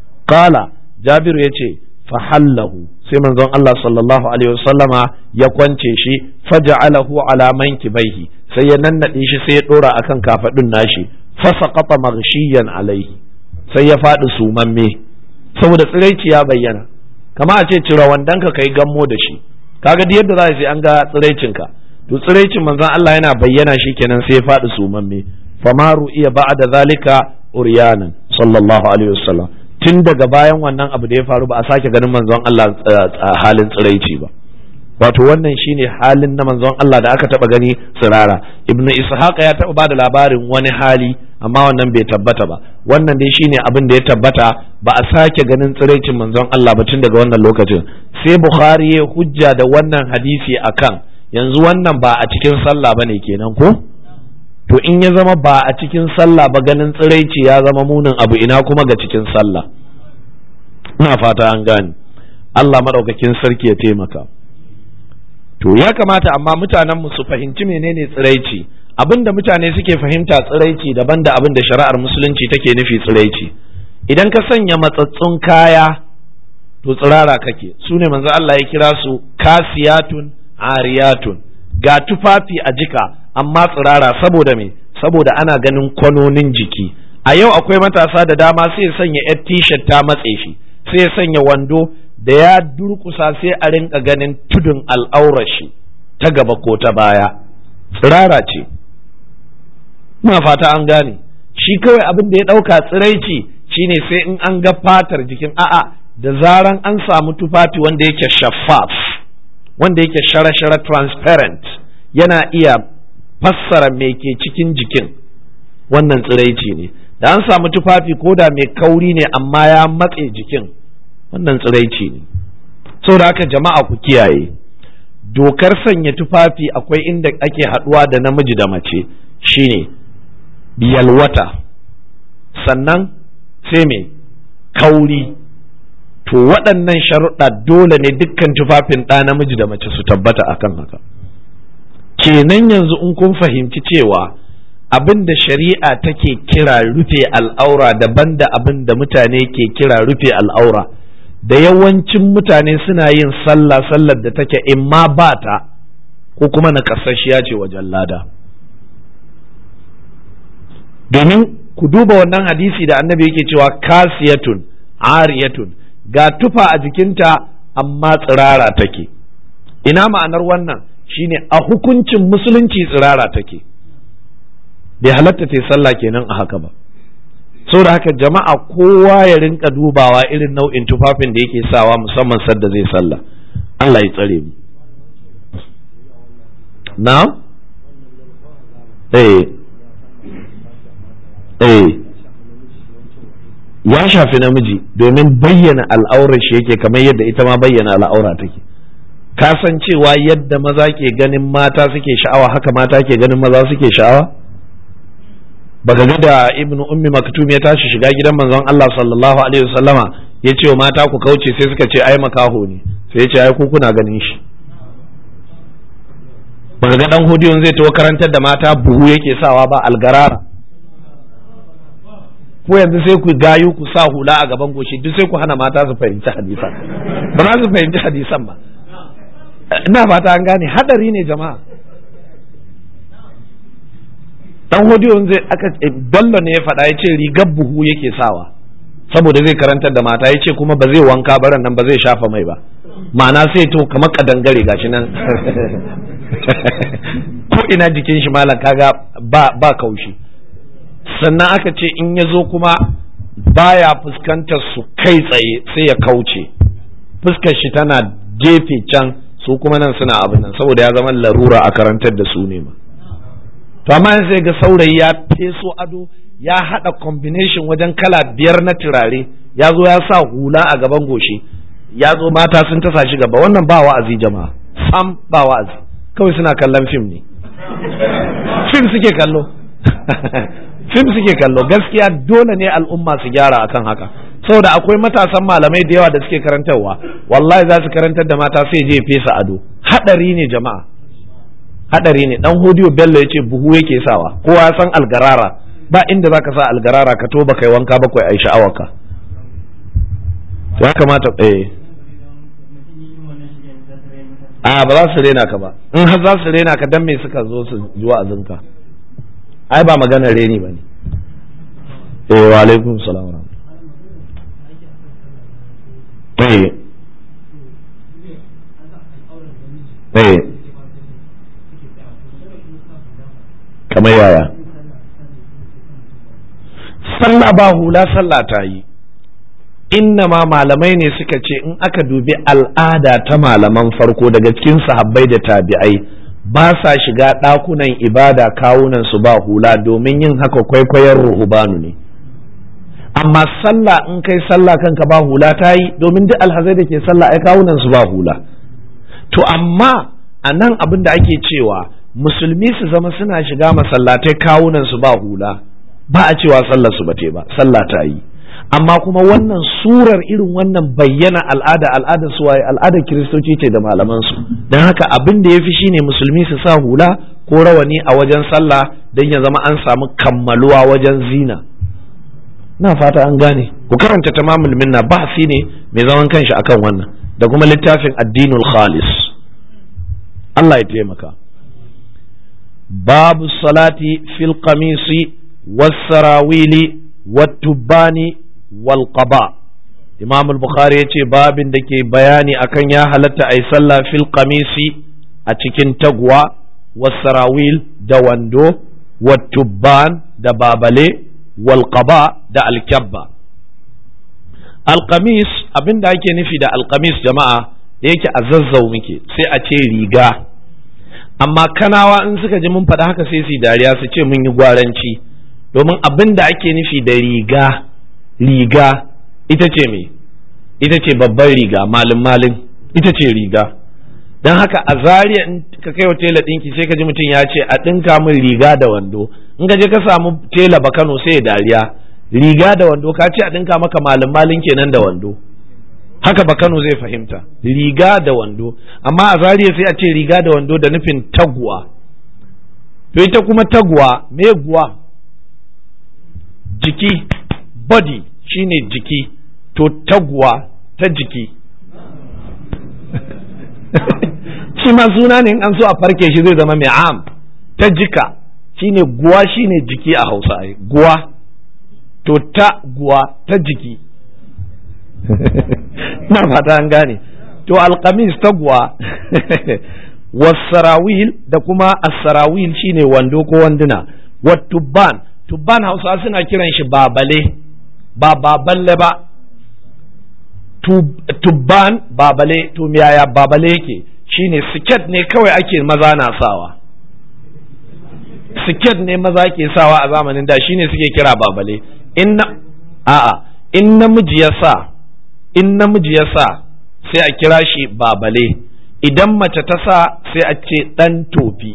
kala jabiru ya ce fahallahu sai manzon Allah sallallahu alaihi wasallama ya kwance shi faja'alahu ala mankibaihi sai ya nannade shi sai ya dora akan kafadun nashi fasaqata maghshiyan alaihi sai ya faɗi sumamme saboda tsiraici ya bayyana kama a ce cire wandanka kai gammo da shi kaga duk yadda za sai an ga tsiraicinka to tsiraicin manzon Allah yana bayyana shi kenan sai ya faɗi sumamme famaru iya ba'da zalika uryanan sallallahu alaihi wasallam tun daga bayan wannan abu da ya faru ba a sake ganin manzon Allah halin tsiraici ba wato wannan shine halin na manzon Allah da aka taba gani tsirara ibn ishaq ya taba bada labarin wani hali amma wannan bai tabbata ba wannan dai shine abin da ya tabbata ba a sake ganin tsiraicin manzon Allah ba tun daga wannan lokacin sai bukhari ya hujja da wannan hadisi akan yanzu wannan ba a cikin sallah bane kenan ko to in ya zama ba a cikin sallah ba ganin tsiraici ya zama munin abu ina kuma ga cikin sallah ina fata an gane Allah maɗaukakin sarki ya taimaka to ya kamata amma mutanen mu su fahimci menene tsiraici abinda mutane suke fahimta tsiraici daban da abin da shari'ar musulunci take nufi tsiraici idan ka sanya matsatsun kaya to tsirara kake su ne manzo Allah ya kira su kasiyatun ariyatun ga tufafi a jika amma tsirara saboda me saboda ana ganin kwanonin jiki a yau akwai matasa da dama sai ya sanya yar t-shirt ta matse shi sai ya sanya wando da ya durkusa sai a rinka ganin tudun al'aurar shi ta gaba ko ta baya tsirara ce ina fata an gane shi kawai abin da ya ɗauka tsiraici shine sai in an ga fatar jikin a'a da zaran an samu tufafi wanda yake shaffaf wanda yake shara-shara transparent yana iya fassara me ke cikin jikin wannan tsiraici ne da an samu tufafi ko da mai kauri ne amma ya matse jikin wannan tsiraici ne saboda haka jama'a ku kiyaye dokar sanya tufafi akwai inda ake haɗuwa da namiji da mace shine yalwata sannan sai mai kauri to waɗannan sharuɗa dole ne dukkan tufafin ɗa namiji da mace su tabbata akan haka kenan yanzu in kun fahimci cewa abin da shari'a take kira rufe al'aura daban da abin da mutane ke kira rufe al'aura da yawancin mutane suna yin sallah sallar da take in ma ba ta ko kuma na ce wajen lada domin ku duba wannan hadisi da annabi yake cewa kasiyatun ariyatun ga tufa a jikinta amma tsirara take ina ma'anar wannan shine a hukuncin musulunci tsirara take bai halatta ta sallah kenan a haka ba saboda haka jama'a kowa ya rinka dubawa irin nau'in tufafin da yake sawa musamman sadda zai sallah Allah ya tsare mu na eh eh ya shafi namiji domin bayyana al'aurar shi yake kamar yadda ita ma bayyana al'aura take ka san cewa yadda maza ke ganin mata suke sha'awa haka mata ke ganin maza suke sha'awa baka ga da ibnu ummi maktum ya tashi shiga gidan manzon Allah sallallahu alaihi wasallama ya ce wa mata ku kauce sai suka ce ai makaho ne sai ya ce ai ku kuna ganin shi baka ga dan hudiyon zai tawo karantar da mata buhu yake sawa ba algarara ko yanzu sai ku gayu ku sa hula a gaban goshi duk sai ku hana mata su fahimci hadisan ba za su fahimci hadisan ba ina fata an gane hadari ne jama'a dan hodiyon zai aka bello ne ya faɗa ya ce rigar buhu yake sawa saboda zai karantar da mata ya ce kuma ba zai wanka baran nan ba zai shafa mai ba ma'ana sai to kamar kadangare gashi nan ko ina jikin shi malam kaga ba ba kaushi sannan aka ce in ya zo kuma baya fuskantar su kai tsaye sai ya kauce fuskar shi tana gefe can su kuma nan suna abin nan saboda ya zama larura a karantar da su ne ma to amma sai ga saurayi ya feso ado ya hada combination wajen kala biyar na turare ya zo ya sa hula a gaban goshi ya zo mata sun tasa shi gaba wannan ba wa'azi jama'a sam ba wa'azi kawai suna kallon fim ne fim suke kallo fim suke kallo gaskiya dole ne al'umma su gyara akan haka saboda akwai matasan malamai da yawa da suke karantarwa wallahi za su karantar da mata sai je fesa ado hadari ne jama'a hadari ne dan hodiyo bello ya ce buhu yake sawa kowa ya san algarara ba inda za ka sa algarara ka to ba kai wanka ba kai ai sha'awarka ya kamata eh a ba za su rena ka ba in har za su rena ka dan me suka zo su ji wa'azinka ai ba magana reni ba ne eh wa alaikum salam wa eh eh kamar yaya sallah ba hula sallah ta yi inna ma malamai ne suka ce in aka dubi al'ada ta malaman farko daga cikin sahabbai da tabi'ai ba sa shiga ɗakunan ibada kawunan su ba hula domin yin haka kwaikwayon ruhubanu ne amma sallah in kai sallah kanka ba hula ta yi domin duk alhazai da ke sallah ai kawunan su ba hula to amma a nan abin da ake cewa musulmi su zama suna shiga masallatai kawunan su ba hula ba a cewa sallar su bate ba sallah ta yi amma kuma wannan surar irin wannan bayyana al'ada al'ada su waye al'adar kiristoci ce da malaman su don haka abin da ya fi shine musulmi su sa hula ko rawani a wajen sallah don ya zama an samu kammaluwa wajen zina na fata an gane ku karanta tamamul minna bahsi ne mai zaman kanshi akan wannan da kuma littafin addinul khalis Allah ya taimaka babu salati fil qamisi was sarawili wattubani wal qaba imam al-bukhari ya ce babin da ke bayani akan ya halatta a yi sallah fil qamisi a cikin taguwa wasarawil da wando wattubban da babale wal qaba da alkyabba alkamis abin da ake nufi da alkamis jama'a da yake a zazzau muke sai a ce riga amma kanawa in suka ji mun faɗa haka sai su dariya su ce mun yi gwaranci domin abin da ake nufi da riga riga ita ce me ita ce babban riga malin malin ita ce riga don haka a zariya in ka kai wa tela ɗinki sai ka ji mutum ya ce a ɗinka min riga da wando in ka je ka samu tela ba kano sai ya dariya riga da wando ka ce a ɗinka maka malin malin kenan da wando haka ba kano zai fahimta riga da wando amma a zariya sai a ce riga da wando da nufin taguwa to ita kuma taguwa me guwa jiki body shine jiki to taguwa ta jiki shi ma suna ne in an so a farke shi zai zama mai am ta jika shine guwa shine jiki a hausa ai guwa to ta guwa ta jiki na fata an gane to alkamis ta guwa wasarawil da kuma asarawil shine wando ko wanduna watubban tubban hausa suna kiran shi babale ba baballe ba tubban babale to yaya babale yake shine siket ne kawai ake maza na sawa siket ne maza ke sawa a zamanin da shine suke kira babale in a'a in namiji ya sa in namiji ya sa sai a kira shi babale idan mace ta sa sai a ce ɗan tofi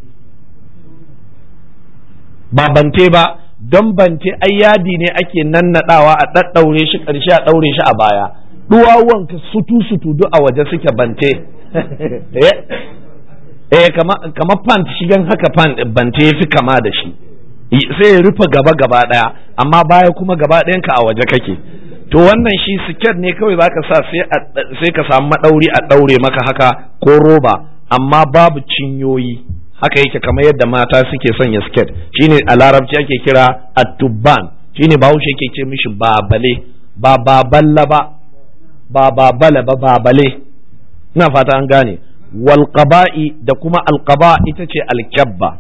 ba bante ba don bante ai yadi ne ake nannaɗawa a ɗaɗɗaure shi ƙarshe a ɗaure shi a baya duwawuwanka sutu sutu duk a waje suke bante eh kama pant shigan haka pant bante ya fi kama da shi sai ya rufe gaba gaba ɗaya amma baya kuma gaba ɗayanka a waje kake to wannan shi siket ne kawai zaka sa sai ka samu maɗauri a ɗaure maka haka ko roba amma babu cinyoyi haka yake kamar yadda mata suke sanya siket shine a larabci ake kira atubban shine bahaushe yake ce mishi babale ba baballa ba ba babala ba babale ina fata an gane wal qaba'i da kuma al qaba ita ce al kabba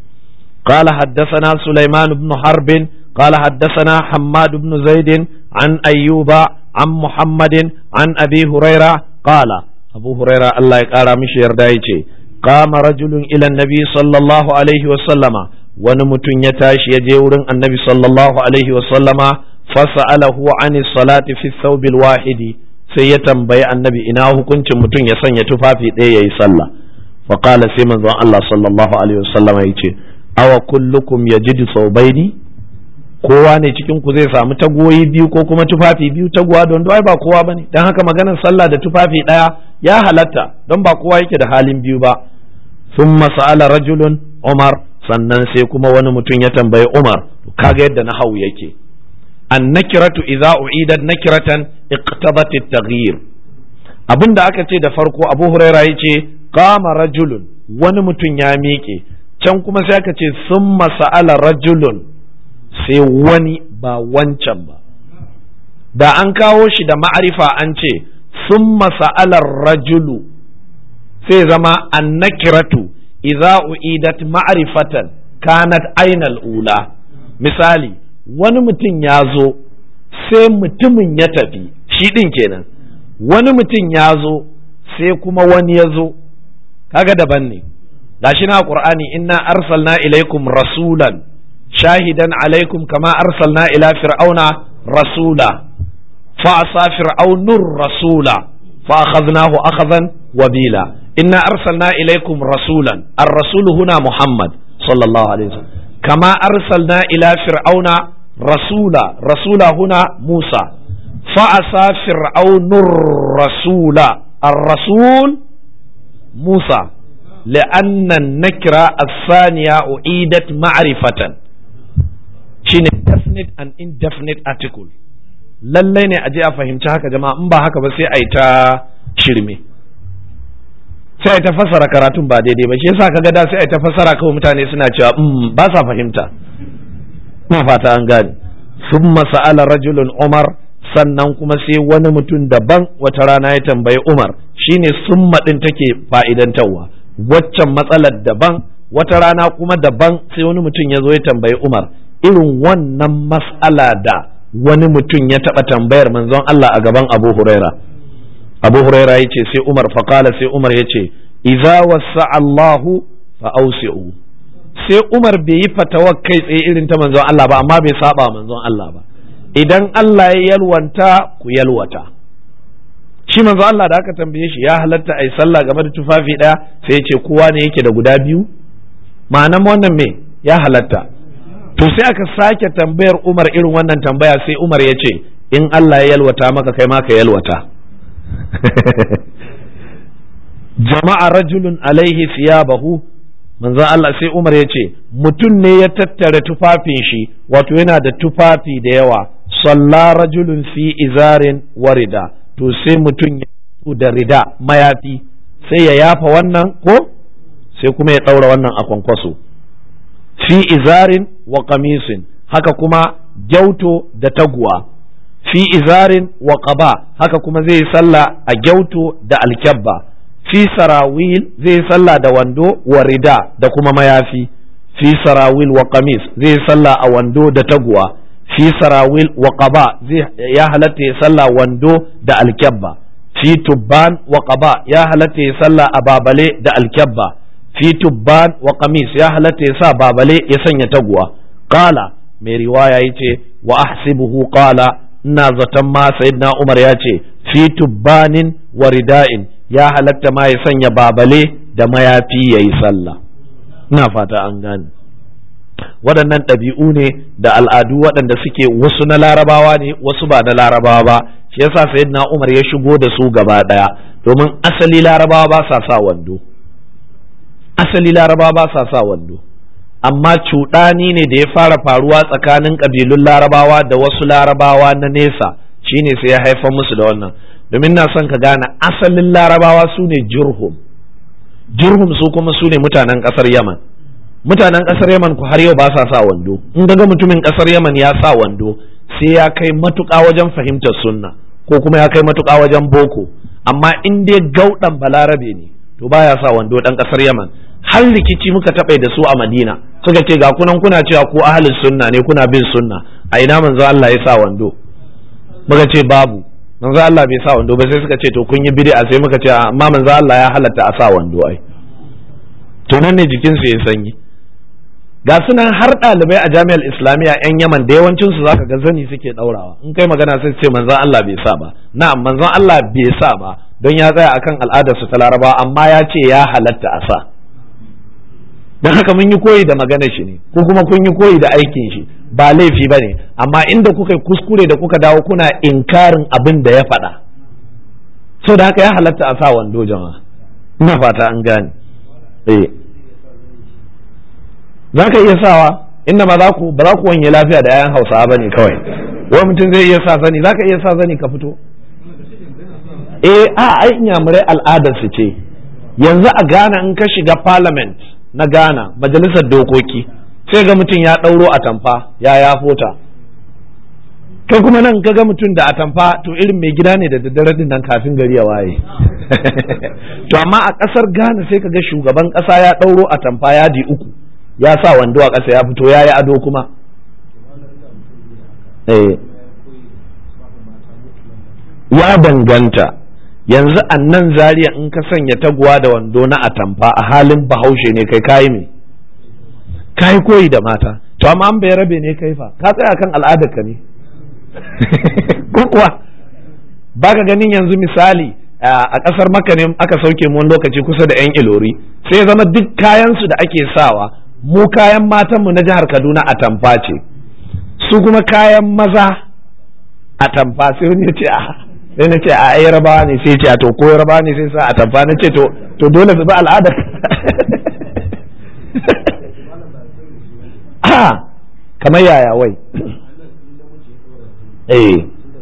قال حدثنا سليمان بن حرب قال حدثنا حماد بن زيد عن أيوب عن محمد عن أبي هريرة قال أبو هريرة الله يقال مش يردايتي قام رجل إلى النبي صلى الله عليه وسلم ونمت يتاش يجور النبي صلى الله عليه وسلم فسأله عن الصلاة في الثوب الواحد سيتم بي النبي إناه كنت متن يسن يتفافي إيه يسلى فقال سيمن الله صلى الله عليه وسلم يتي awa kullukum yajidu saubaini kowa ne cikin ku zai samu tagoyi biyu ko kuma tufafi biyu taguwa don ai ba kowa bane dan haka maganar sallah da tufafi daya ya halatta don ba kowa yake da halin biyu ba thumma sa'ala rajulun umar sannan sai kuma wani mutum ya tambayi umar kaga yadda na hau yake an nakiratu idza u'idat nakiratan iqtadat at-taghyir abinda aka ce da farko abu huraira yace qama rajulun wani mutum ya miƙe can kuma sai aka ce sun masa'ala rajulun sai wani ba wancan ba da an kawo shi da ma'arifa an ce sun masa'alar rajulu sai zama annakiratu idza u'idat ma'rifatan kanat ainal ula misali wani mutum ya zo sai mutumin ya tafi shi ɗin kenan wani mutum ya zo sai kuma wani ya zo kaga daban ne gashi na qur'ani inna arsalna ilaikum rasulan shahidan alaikum kama arsalna ila fir'auna rasula fa asa fir'aunur rasula fa akhadnahu akhadan wabila inna arsalna ilaikum rasulan ar-rasul huna muhammad sallallahu alaihi wasallam kama arsalna ila fir'auna rasula rasula huna musa fa asa fir'aunur rasula ar-rasul musa لأن النكرة الثانية أعيدت معرفة shine definite and indefinite article lallai ne a je a fahimci haka jama'a in ba haka ba sai a yi ta shirme sai a yi ta fassara karatun ba daidai ba shi yasa kaga da sai a yi ta fassara kawai mutane suna cewa ba sa fahimta na fata an gane thumma sa'ala rajulun umar sannan kuma sai wani mutum daban wata rana ya tambayi umar shine summa din take fa'idantarwa waccan matsalar daban wata rana kuma daban sai wani mutum ya zo ya tambayi umar irin wannan mas'ala da wani mutum ya taɓa tambayar manzon Allah a gaban abu huraira abu huraira ya ce sai umar faƙala sai umar ya ce iza wasa Allahu fa ausi'u sai umar bai yi fatawar kai tsaye irin ta manzon Allah ba amma bai saba manzon Allah ba idan Allah ya yalwanta ku yalwata shi manzo Allah da aka tambaye shi ya halatta ai sallah game da tufafi ɗaya sai ya ce kowa ne yake da guda biyu ma'anan wannan me ya halatta to sai aka sake tambayar Umar irin wannan tambaya sai Umar ya ce in Allah ya yalwata maka kai ma ka yalwata jama'a rajulun alaihi siyabahu manzo Allah sai Umar ya ce mutum ne ya tattara tufafin shi wato yana da tufafi da yawa salla rajulun fi izarin warida to sai mutum ya da rida mayafi sai ya yafa wannan ko sai kuma ya ɗaura wannan a kwankwaso fi izarin wa kamisin haka kuma gyauto da taguwa fi izarin wa qaba haka kuma zai sallah a gyauto da alkyabba fi sarawil zai sallah da wando wa rida da kuma mayafi fi sarawil wa kamis zai sallah a wando da taguwa fi sarawil wa qaba zai ya halatta ya sallah wando da alkyabba fi tubban wa qaba ya halatta ya sallah a babale da alkyabba fi tubban wa qamis ya halatta ya sa babale ya sanya taguwa qala mai riwaya yace wa ahsibuhu qala ina zaton ma sayyidina Umar ya ce fi tubbanin wa rida'in ya halatta ma ya sanya babale da mayafi yayi sallah ina fata an gane waɗannan ɗabi'u ne da al'adu waɗanda suke wasu na larabawa ne wasu ba na larabawa ba shi yasa sayyidina Umar ya shigo da su gaba ɗaya domin asali larabawa ba sa sa wando asali larabawa ba sa sa wando amma cuɗani ne da ya fara faruwa tsakanin ƙabilun larabawa da wasu larabawa na nesa shine sai ya haifar musu da wannan domin na son ka gane asalin larabawa su ne jurhum jurhum su kuma su ne mutanen ƙasar yaman mutanen ƙasar yaman ku har yau ba sa sa wando in ga mutumin ƙasar yaman ya sa wando sai ya kai matuƙa wajen fahimtar sunna ko kuma ya kai matuƙa wajen boko amma in dai gauɗan balarabe ne to baya sa wando ɗan ƙasar yaman har rikici muka taɓa da su a madina suka ce ga kunan kuna cewa ko ahalin sunna ne kuna bin sunna a ina manzo Allah ya sa wando muka ce babu manzo Allah bai sa wando ba sai suka ce to kun yi bid'a sai muka ce amma manzo Allah ya halatta a sa wando ai to nan ne jikin su ya sanyi ga sunan har ɗalibai a jami'ar islamiyya yan yaman da yawancin su zaka ga zani suke ɗaurawa in kai magana sai ce manzon Allah bai sa ba na'am manzon Allah bai sa ba don ya tsaya akan al'adar su ta larabawa amma ya ce ya halatta a sa don haka mun yi koyi da maganar shi ne ko kuma kun yi koyi da aikin shi ba laifi ba ne amma inda kuka yi kuskure da kuka dawo kuna inkarin abin da ya faɗa so da haka ya halatta a sa wando jama'a ina fata an gane eh za ka iya sawa inda ba za ku ba za ku wanye lafiya da 'ya'yan hausawa ba ne kawai wani mutum zai iya sa zani za ka iya sa zani ka fito eh a ai inyamurai al'adar su ce yanzu a Ghana in ka shiga parliament na Ghana majalisar dokoki sai ga mutum ya ɗauro atamfa ya ya fota kai kuma nan ga mutum da atamfa to irin mai gida ne da daddare din nan kafin gari ya waye to amma a ƙasar Ghana sai ka ga shugaban ƙasa ya ɗauro atamfa yadi uku ya sa wando a ƙasa ya fito ya yi ado kuma ya danganta yanzu a nan zariya in ka sanya taguwa da wando na atamfa a halin bahaushe ne kai kayi me kayi koyi da mata to amma an bai rabe ne kai fa ka tsaya kan al'adar ka ne ko kuwa baka ganin yanzu misali a ƙasar maka ne aka sauke mu wani lokaci kusa da yan ilori sai zama duk kayan su da ake sawa mu kayan matan mu na jihar Kaduna atamfa ce su kuma kayan maza atamfa sai wani ya ce a sai na ce a ai rabawa ne sai ce a to ko rabawa ne sai sa a tamfa na ce to to dole su bi al'adar a kamar yaya wai eh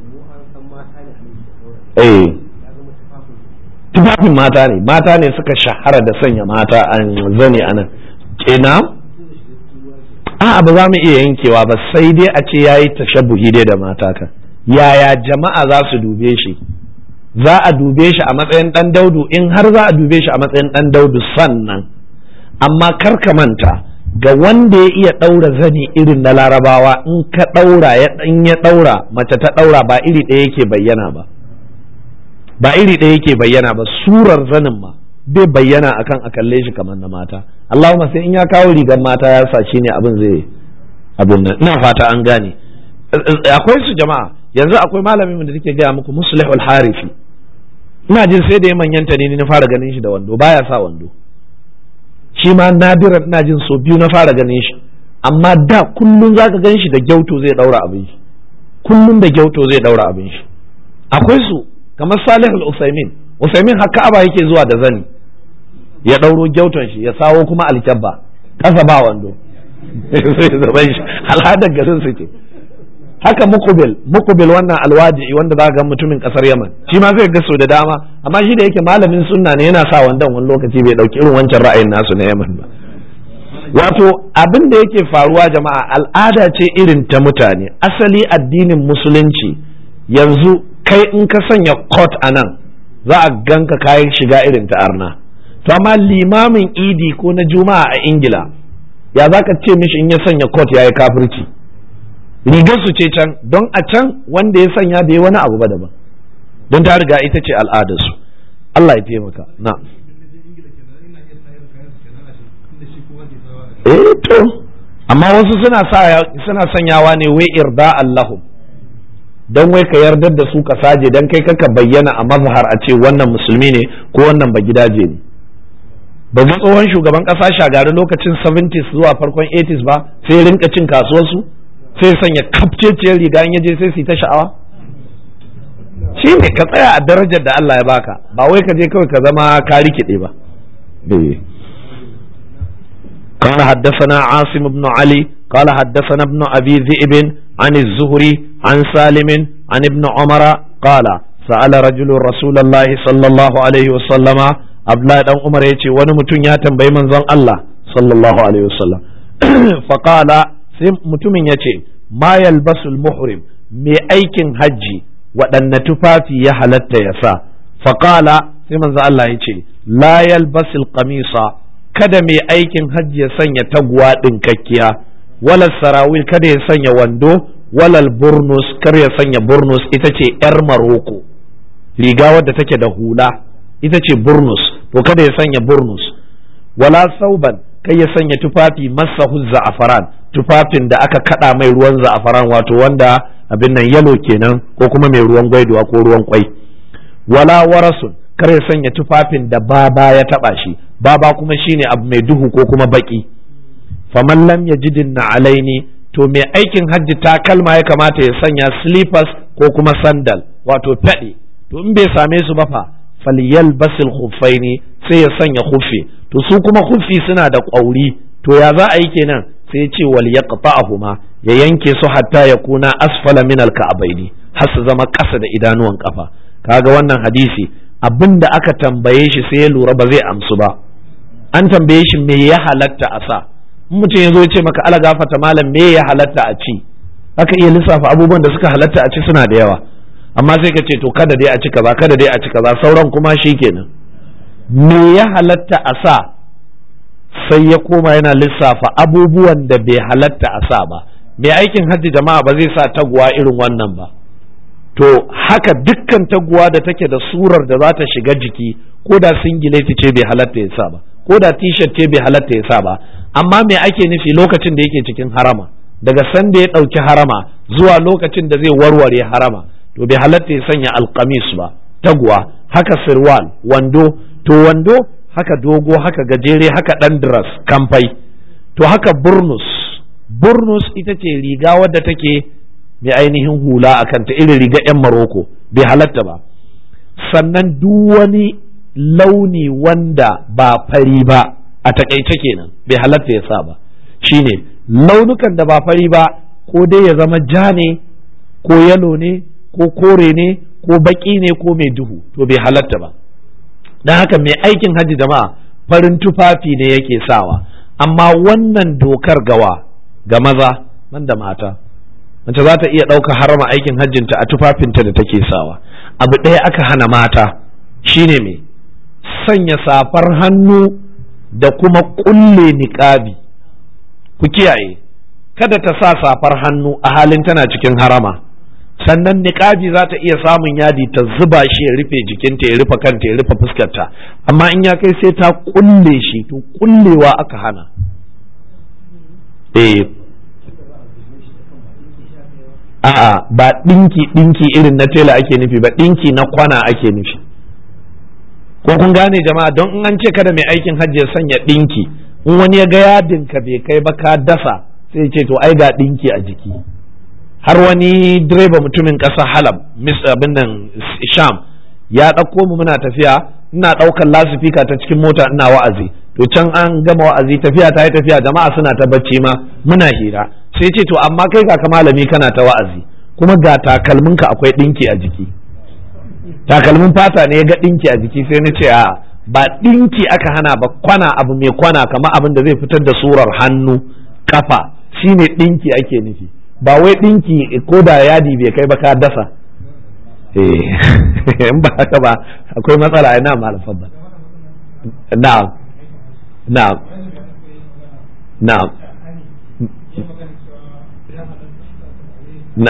eh tufafin mata ne mata ne suka shahara da sanya mata an zane a nan kenan a jama'a ba za mu iya yankewa ba sai dai a ce yayi tashabbuhi dai da mata kan yaya jama'a za su dube shi za a dube shi a matsayin dan daudu in har za a dube shi a matsayin dan daudu sannan amma kar ka manta ga wanda ya iya ɗaura zani irin na larabawa in ka ɗaura ya in ya ɗaura mace ta ɗaura ba iri ɗaya yake bayyana ba ba iri ɗaya yake bayyana ba surar zanin ma bai bayyana akan a kalle shi kamar na mata Allahumma sai in ya kawo rigar mata ya sa shine abin zai abin nan ina fata an gane akwai su jama'a yanzu akwai malamin da take gaya muku muslihul harifi ina jin sai da ya manyanta ne na fara ganin shi da wando baya sa wando shi ma nadiran ina jin so biyu na fara ganin shi amma da kullum zaka gan shi da gyauto zai daura abin shi kullum da gyauto zai daura abin shi akwai su kamar Salih al-Usaimin Usaimin haka aba yake zuwa da zani ya ɗauro gyauton shi ya sawo kuma alkyabba ƙasa ba wando sai zaban shi al'adar garin su ce haka mukubil mukubil wannan alwaji wanda za ga mutumin ƙasar yaman shi ma zai gaso da dama amma shi da yake malamin sunna ne yana sa wandon wani lokaci bai ɗauki irin wancan ra'ayin nasu na yaman ba wato abin da yake faruwa jama'a al'ada ce irin ta mutane asali addinin musulunci yanzu kai in ka sanya kot a nan za a ganka kayan shiga irin ta arna to amma limamin idi ko na juma'a a ingila ya za ka ce mishi in ya sanya kot ya yi kafirci rigar su ce can don a can wanda ya sanya bai wani abu ba daban don ta riga ita ce al'adarsu Allah ya taimaka na eh to amma wasu suna suna sanyawa ne wai irda Allahu don wai ka yardar da su ka saje don kai kaka bayyana a mazhar a ce wannan musulmi ne ko wannan ba gidaje ne ba ga tsohon shugaban kasa shagari lokacin 70s zuwa farkon 80s ba sai rinka cin kasuwarsu sai sanya kafceciyar riga in yaje sai su ta sha'awa shi ne ka tsaya a darajar da Allah ya baka ba wai ka je kawai ka zama ka rikide ba قال حدثنا عاصم بن علي قال حدثنا ابن أبي ذئب عن الزهري عن سالم عن ابن عمر قال سأل رجل رسول الله صلى الله عليه وسلم أبلا دان عمر يتي wani mutum ya tambayi manzon Allah sallallahu alaihi wasallam faqala sai mutumin yace ma yalbasul muhrim me aikin hajji waɗanne tufafi ya halatta ya sa faqala sai manzon Allah yace la yalbasul qamisa kada mai aikin hajji ya sanya taguwa ɗinkakkiya walal sarawil kada ya sanya wando walal burnus kar ya sanya burnus ita ce yar maroko riga wadda take da hula ita ce burnus to kada ya sanya burnus wala sauban kai ya sanya tufafi masahu za'afaran tufafin da aka kada mai ruwan za'afaran wato wanda abin nan yalo kenan ko kuma mai ruwan gwaiduwa ko ruwan kwai wala warasun kar ya sanya tufafin da baba ya taba shi baba kuma shine abu mai duhu ko kuma baki faman lam yajidin na alaini to mai aikin hajji takalma ya kamata ya sanya slippers ko kuma sandal wato fadi to in bai same su ba fa falyal basil khuffaini sai ya sanya khuffi to su kuma khuffi suna da ƙwauri to ya za a yi kenan sai ya ce wal yaqta'ahuma ya yanke su hatta ya kuna asfala min al ka'baini har su zama ƙasa da idanuwan kafa kaga wannan hadisi abin da aka tambaye shi sai ya lura ba zai amsu ba an tambaye shi me ya halatta a sa mutum ya zo ya ce maka ala gafata malam me ya halatta a ci aka iya lissafa abubuwan da suka halatta a ci suna da yawa amma sai ka ce to kada dai a ci kaza kada dai a ci kaza sauran kuma shi kenan me ya halatta a sa sai ya koma yana lissafa abubuwan da bai halatta a sa ba mai aikin hajji jama'a ba zai sa taguwa irin wannan ba to haka dukkan taguwa da take da surar da za ta shiga jiki ko da singileti ce bai halatta ya sa ba ko da t-shirt ce bai halatta ya sa ba amma me ake nufi lokacin da yake cikin harama daga sanda ya ɗauki harama zuwa lokacin da zai warware harama to bai halatta ya sanya alkamis ba taguwa haka sirwal wando to wando haka dogo haka gajere haka ɗan dress kamfai to haka burnus burnus ita ce riga wadda take mai ainihin hula a kanta irin riga 'yan maroko bai halatta ba sannan duk wani launi wanda ba fari ba a takaice kenan bai halatta ya sa ba shine launukan da ba fari ba ko dai ya zama ja ne ko yalo ne ko kore ne ko baki ne ko mai duhu to bai halatta ba don haka mai aikin hajji jama'a farin tufafi ne yake sawa amma wannan dokar gawa ga maza man da mata mace za ta iya ɗauka harama aikin hajjinta a tufafinta da take sawa abu ɗaya aka hana mata shine me sanya safar hannu da kuma ƙulle niƙabi ku kiyaye kada ta sa safar hannu a halin tana cikin harama sannan niƙabi za ta iya samun yadi ta zuba shi ya rufe jikinta ya rufe kanta ya rufe fuskarta amma in ya kai sai ta ƙulle shi to ƙullewa aka hana eh a'a ba ɗinki ɗinki irin na tela ake nufi ba ɗinki na kwana ake nufi ko kun gane jama'a don in an ce kada mai aikin hajji ya sanya ɗinki in wani ya ga yadin ka bai kai ba ka dasa sai ce to ai ga ɗinki a jiki har wani direba mutumin ƙasa halab mis abin nan sham ya ɗauko mu muna tafiya ina ɗaukar lasifika ta cikin mota ina wa'azi to can an gama wa'azi tafiya ta yi tafiya jama'a suna ta bacci ma muna hira sai ce to amma kai ka malami kana ta wa'azi kuma ga takalminka akwai ɗinki a jiki takalmin fata ne ya ga ɗinki a jiki sai na ce a ba ɗinki aka hana ba kwana abu mai kwana kamar abin da zai fitar da surar hannu kafa shine ɗinki ake nufi ba wai ɗinki ko da yadi bai kai ba ka dasa eh in ba haka ba akwai matsala ina malafan ba na'am na'am na'am na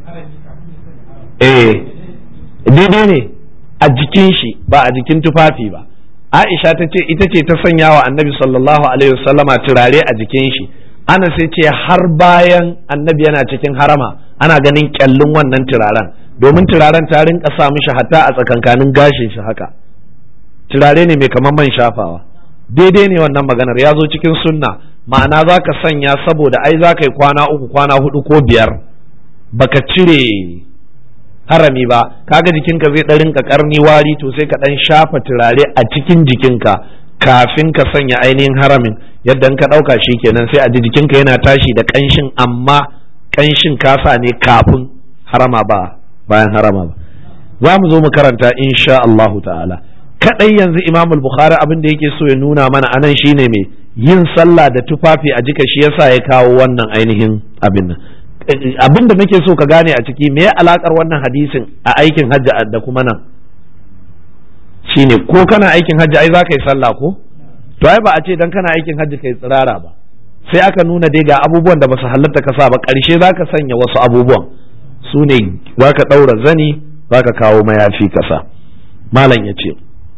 eh daidai ne a jikin shi ba a jikin tufafi ba Aisha ta ce ita ce ta sanya wa annabi sallallahu alaihi wasallama turare a jikin shi ana sai ce har bayan annabi yana cikin harama ana ganin kyallin wannan turaren domin turaren ta rinka sa mishi hatta a tsakankanin gashin shi haka turare ne mai kamar man shafawa daidai ne wannan maganar ya zo cikin sunna ma'ana za ka sanya saboda ai za ka yi kwana uku kwana hudu ko biyar baka cire harami ba kaga jikinka zai ɗan rinka karni wari to sai ka ɗan shafa turare a cikin jikinka kafin ka sanya ainihin haramin yadda ka ɗauka shi kenan sai a ji jikinka yana tashi da ƙanshin amma ƙanshin kasa ne kafin harama ba bayan harama ba za mu zo mu karanta insha Allahu ta'ala kadai yanzu Imam Bukhari abin da yake so ya nuna mana anan shine me yin sallah da tufafi a jika shi yasa ya kawo wannan ainihin abin nan abin da muke so ka gane a ciki me alakar wannan hadisin a aikin hajji da kuma nan shine ko kana aikin hajji ai za ka yi sallah ko to ai ba a ce dan kana aikin hajji kai tsirara ba sai aka nuna dai ga abubuwan da ba su halatta ka sa ba ƙarshe za ka sanya wasu abubuwan su ne za ka ɗaura zani za ka kawo mayafi kasa malam ya ce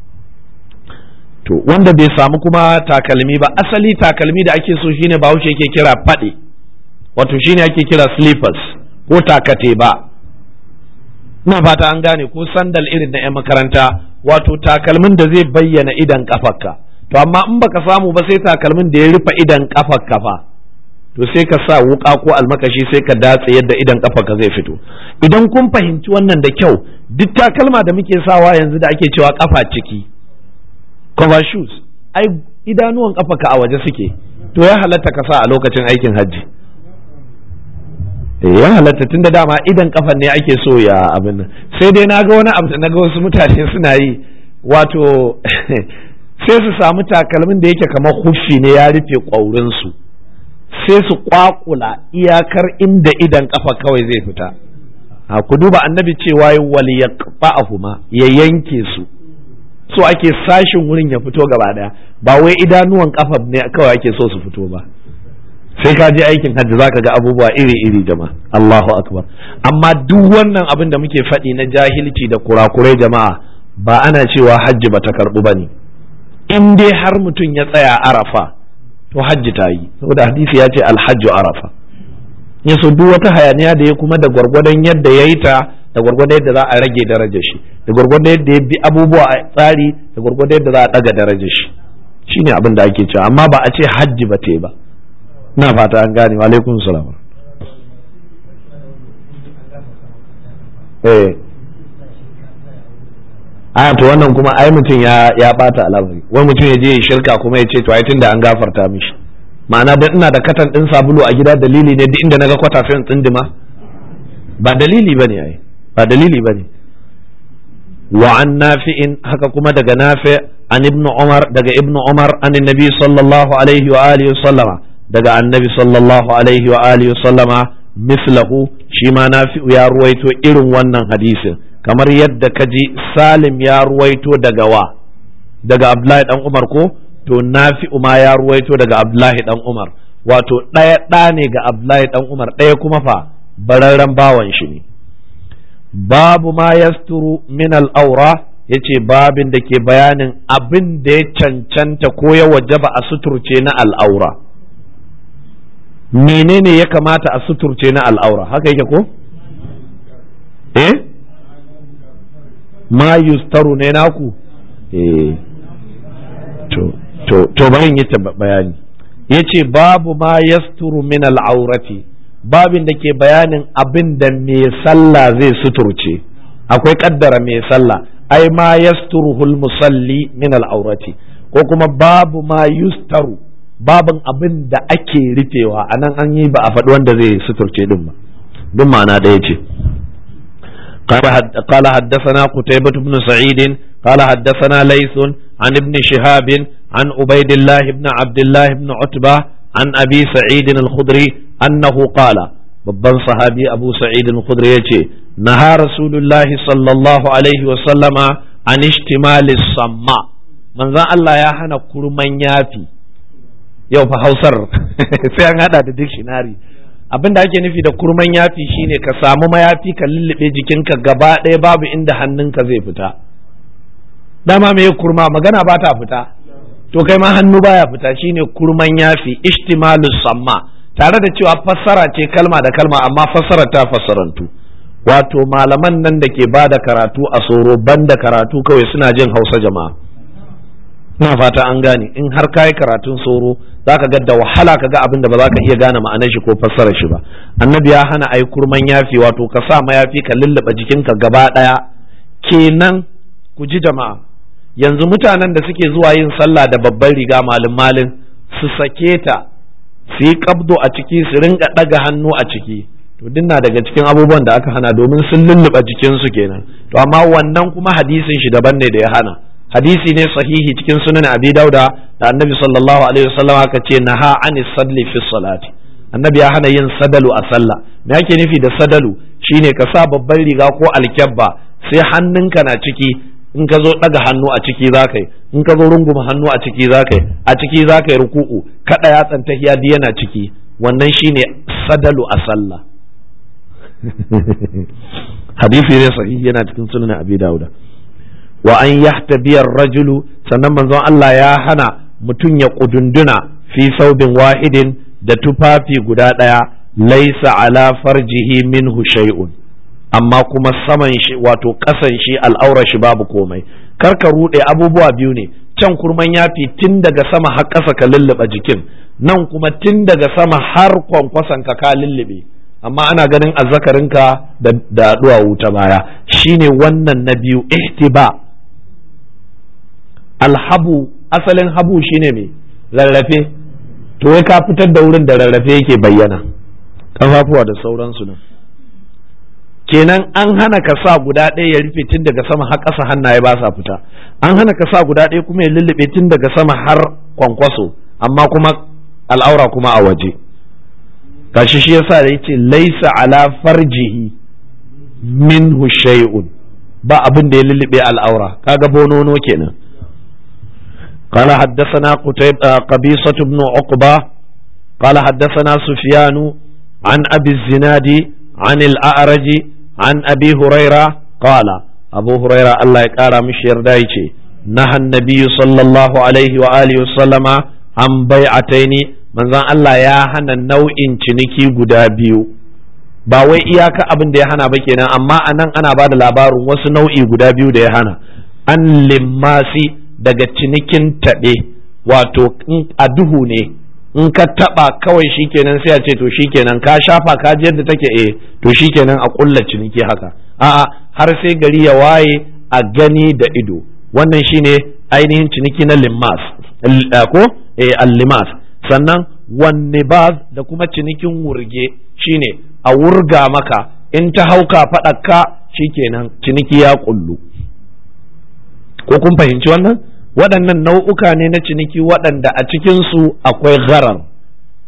to wanda bai samu kuma takalmi ba asali takalmi da ake so shine bahaushe yake kira faɗi wato shine ake kira slippers ko takate ba ina fata an gane ko sandal irin na 'yan makaranta wato takalmin da zai bayyana idan kafarka to amma in baka samu ba sai takalmin da ya rufe idan kafarka fa to sai ka sa wuka ko almakashi sai ka datse yadda idan kafarka zai fito idan kun fahimci wannan da kyau duk takalma da muke sawa yanzu da ake cewa kafa ciki cover shoes ai idanuwan kafarka a waje suke to ya halatta ka sa a lokacin aikin hajji ya halatta tun da dama idan kafan ne ake so ya abin nan sai dai na ga wani abu da na ga wasu mutane suna yi wato sai su samu takalmin da yake kamar huffi ne ya rufe ƙwaurinsu sai su kwakula iyakar inda idan kafa kawai zai fita a ku duba annabi cewa wal yaqba'ahuma ya yanke su so ake sashin wurin ya fito gaba daya ba wai idanuwan kafa ne kawai ake so su fito ba sai ka je aikin hajji zaka ga abubuwa iri-iri jama'a Allahu akbar amma duk wannan abin da muke faɗi na jahilci da kurakurai jama'a ba ana cewa hajji bata karɓu bane in dai har mutum ya tsaya arafa to hajji ta yi saboda hadisi ya ce alhajju arafa ya so duk wata hayaniya da ya kuma da gwargwadon yadda ya yi ta da gwargwadon yadda za a rage darajar shi da gwargwadon yadda ya bi abubuwa a tsari da gwargwadon yadda za a ɗaga darajar shi shine abin da ake cewa amma ba a ce hajji ba ta yi ba na fata an gane alaikum salam eh a to wannan kuma ai mutum ya ya bata al'amari wani mutum ya je ya shirka kuma ya ce to ai tunda an gafarta mishi ma'ana dan ina da katan din sabulu a gida dalili ne duk inda naga kwata sai in tsindima ba dalili bane ai ba dalili bane wa an nafi'in haka kuma daga nafi an ibnu umar daga ibnu umar an nabi sallallahu alaihi wa alihi sallama daga annabi sallallahu alaihi wa alihi sallama mislahu shi ma nafi'u ya ruwaito irin wannan hadisin kamar yadda ka ji salim ya ruwaito daga wa daga abdullahi dan umar ko to nafi'u ma ya ruwaito daga abdullahi dan umar wato ɗaya ɗa ne ga abdullahi dan umar ɗaya kuma fa bararren bawan shi ne babu ma yasturu min al'aura ya ce babin da ke bayanin abin da ya cancanta ko ya wajaba a suturce na al'aura menene ya kamata a suturce na al'aura haka yake ko? eh ma yustaru ne naku eh to to to bayan yi ta bayani ya ce babu ma yasturu min al'aurati babin da ke bayanin abin da mai sallah zai suturce akwai kaddara mai sallah ai ma yasturuhul musalli min al'aurati ko kuma babu ma yustaru babin abin da ake rufewa a nan an yi ba a faɗi wanda zai suturce din ba duk ma'ana ɗaya ce قال حدثنا قتيبة بن سعيد قال حدثنا ليث عن ابن شهاب عن عبيد الله بن عبد الله بن عتبة عن أبي سعيد الخدري أنه قال babban sahabi abu sa'id al-khudri yace naha rasulullahi sallallahu alaihi wa sallama an ishtimali samma manzon Allah ya hana kurman yafi yau fa hausar sai an hada da dictionary abinda ake nufi da kurman yafi shine ka samu mayafi ka lullube jikinka gaba ɗaya babu inda hannunka zai fita dama me kurma magana ba ta fita to kai ma hannu baya fita shine kurman yafi ishtimalus samma tare da cewa fassara ce kalma da kalma amma fassara ta fassarantu wato malaman nan da ke ba da karatu a soro banda karatu kawai suna jin hausa jama'a ina fata an gane in har kayi karatun soro zaka ga da wahala ka ga abin da ba za ka iya gane ma'anar shi ko fassarar shi ba annabi ya hana ai kurman yafi wato ka sa mayafi ka lullaba jikinka gaba daya kenan ku ji jama'a yanzu mutanen da suke zuwa yin sallah da babban riga malin malin su sake ta su yi kabdo a ciki su ringa ɗaga hannu a ciki to dinna daga cikin abubuwan da aka hana domin sun lulluɓa jikinsu kenan to amma wannan kuma hadisin shi daban ne da ya hana hadisi ne sahihi cikin sunan abi dauda da annabi sallallahu alaihi wasallam aka ce naha ani salli fi salati annabi ya hana yin sadalu a sallah me ake nufi da sadalu shine ka sa babban riga ko alkyabba sai hannunka na ciki in ka zo ɗaga hannu a ciki za ka yi in ka zo runguma hannu a ciki za ka yi a ciki za ka yi ruku'u kaɗa yatsan tahiya yana ciki wannan shine sadalu a sallah hadisi ne sahihi yana cikin sunan abi dauda wa an yahtabiyar rajulu sannan manzon Allah ya hana mutum ya kudunduna fi saubin wahidin da tufafi guda ɗaya laisa ala farjihi minhu shay'un amma kuma saman shi wato ƙasan shi al'aura shi babu komai kar ka ruɗe abubuwa biyu ne can kurman yafi tun daga sama har ƙasa ka lullube jikin nan kuma tun daga sama har kwankwason ka ka lullube amma ana ganin azzakarinka da da duwawu ta baya shine wannan na biyu ihtiba alhabu asalin habu shine me rarrafe to wai ka fitar da wurin da rarrafe yake bayyana kafafuwa da sauransu nan kenan an hana ka sa guda ɗaya ya rufe tun daga sama har ƙasa hannaye ba sa fita an hana ka sa guda ɗaya kuma ya lullube tun daga sama har kwankwaso amma kuma al'aura kuma a waje gashi shi yasa da yace laisa ala farjihi minhu shay'un ba abin da ya lullube al'aura kaga bonono kenan قال حدثنا قتيب قبيصة بن عقبة قال حدثنا سفيان عن أبي الزناد عن الأعرج عن أبي هريرة قال أبو هريرة الله يقارى مش يردايتي نهى النبي صلى الله عليه وآله وسلم عن بيعتين من ذا الله يا هنا نوع ciniki guda biyu ba wai iyaka abin da ya hana ba kenan amma anan ana ba da labarin wasu nau'i guda biyu da ya hana an limmasi daga cinikin taɓe wato a duhu ne in ka taba kawai shikenan sai a ce to shikenan ka shafa ka ji yadda take eh to shikenan a kulla ciniki haka a'a har sai gari ya waye a gani da ido wannan shine ainihin ciniki na limas ko eh al-limas sannan wan nibaz da kuma cinikin wurge shine a wurga maka in ta hauka faɗaka shikenan ciniki ya kullu ko kun fahimci wannan waɗannan nau'uka ne na ciniki waɗanda a cikinsu akwai gharar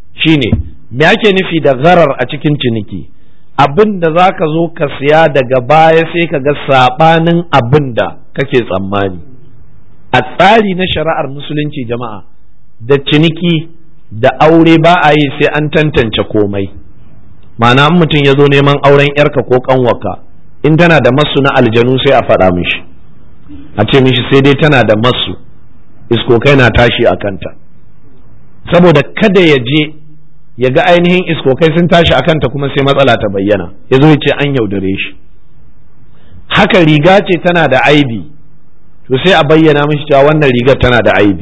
shine me ake nufi da gharar a cikin ciniki abin da za ka zo ka siya daga baya sai ka ga saɓanin abin da kake tsammani a tsari na shari'ar musulunci jama'a da ciniki da aure ba a yi sai an tantance komai ma'ana mutum ya zo neman auren yarka ko kanwaka in tana da masu na aljanu sai a faɗa mishi a ce mishi sai dai tana da masu iskokai na tashi a kanta saboda kada ya je ya ga ainihin iskokai sun tashi a kanta kuma sai matsala ta bayyana ya zo ya ce an yaudare shi haka riga ce tana da aibi to sai a bayyana mishi cewa wannan rigar tana da aibi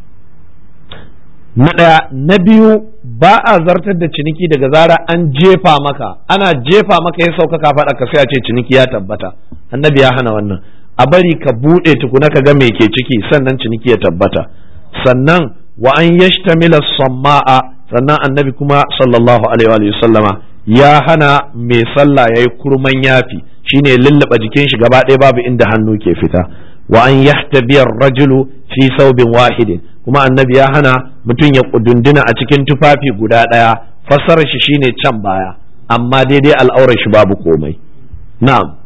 na ɗaya na biyu ba a zartar da ciniki daga zara an jefa maka ana jefa maka ya sauka ka faɗa ka sai a ce ciniki ya tabbata annabi ya hana wannan a bari ka buɗe tukuna ka ga me ke ciki sannan ciniki ya tabbata sannan wa an yashtamila samma'a sannan annabi kuma sallallahu alaihi wa sallama ya hana mai sallah yayi kurman yafi shine lullaba jikin shi gaba ɗaya babu inda hannu ke fita wa an yahtabiya rajulu fi saubin wahidin kuma annabi ya hana mutum ya kudunduna a cikin tufafi guda ɗaya fassarar shi shine can baya amma daidai al'aurar shi babu komai na'am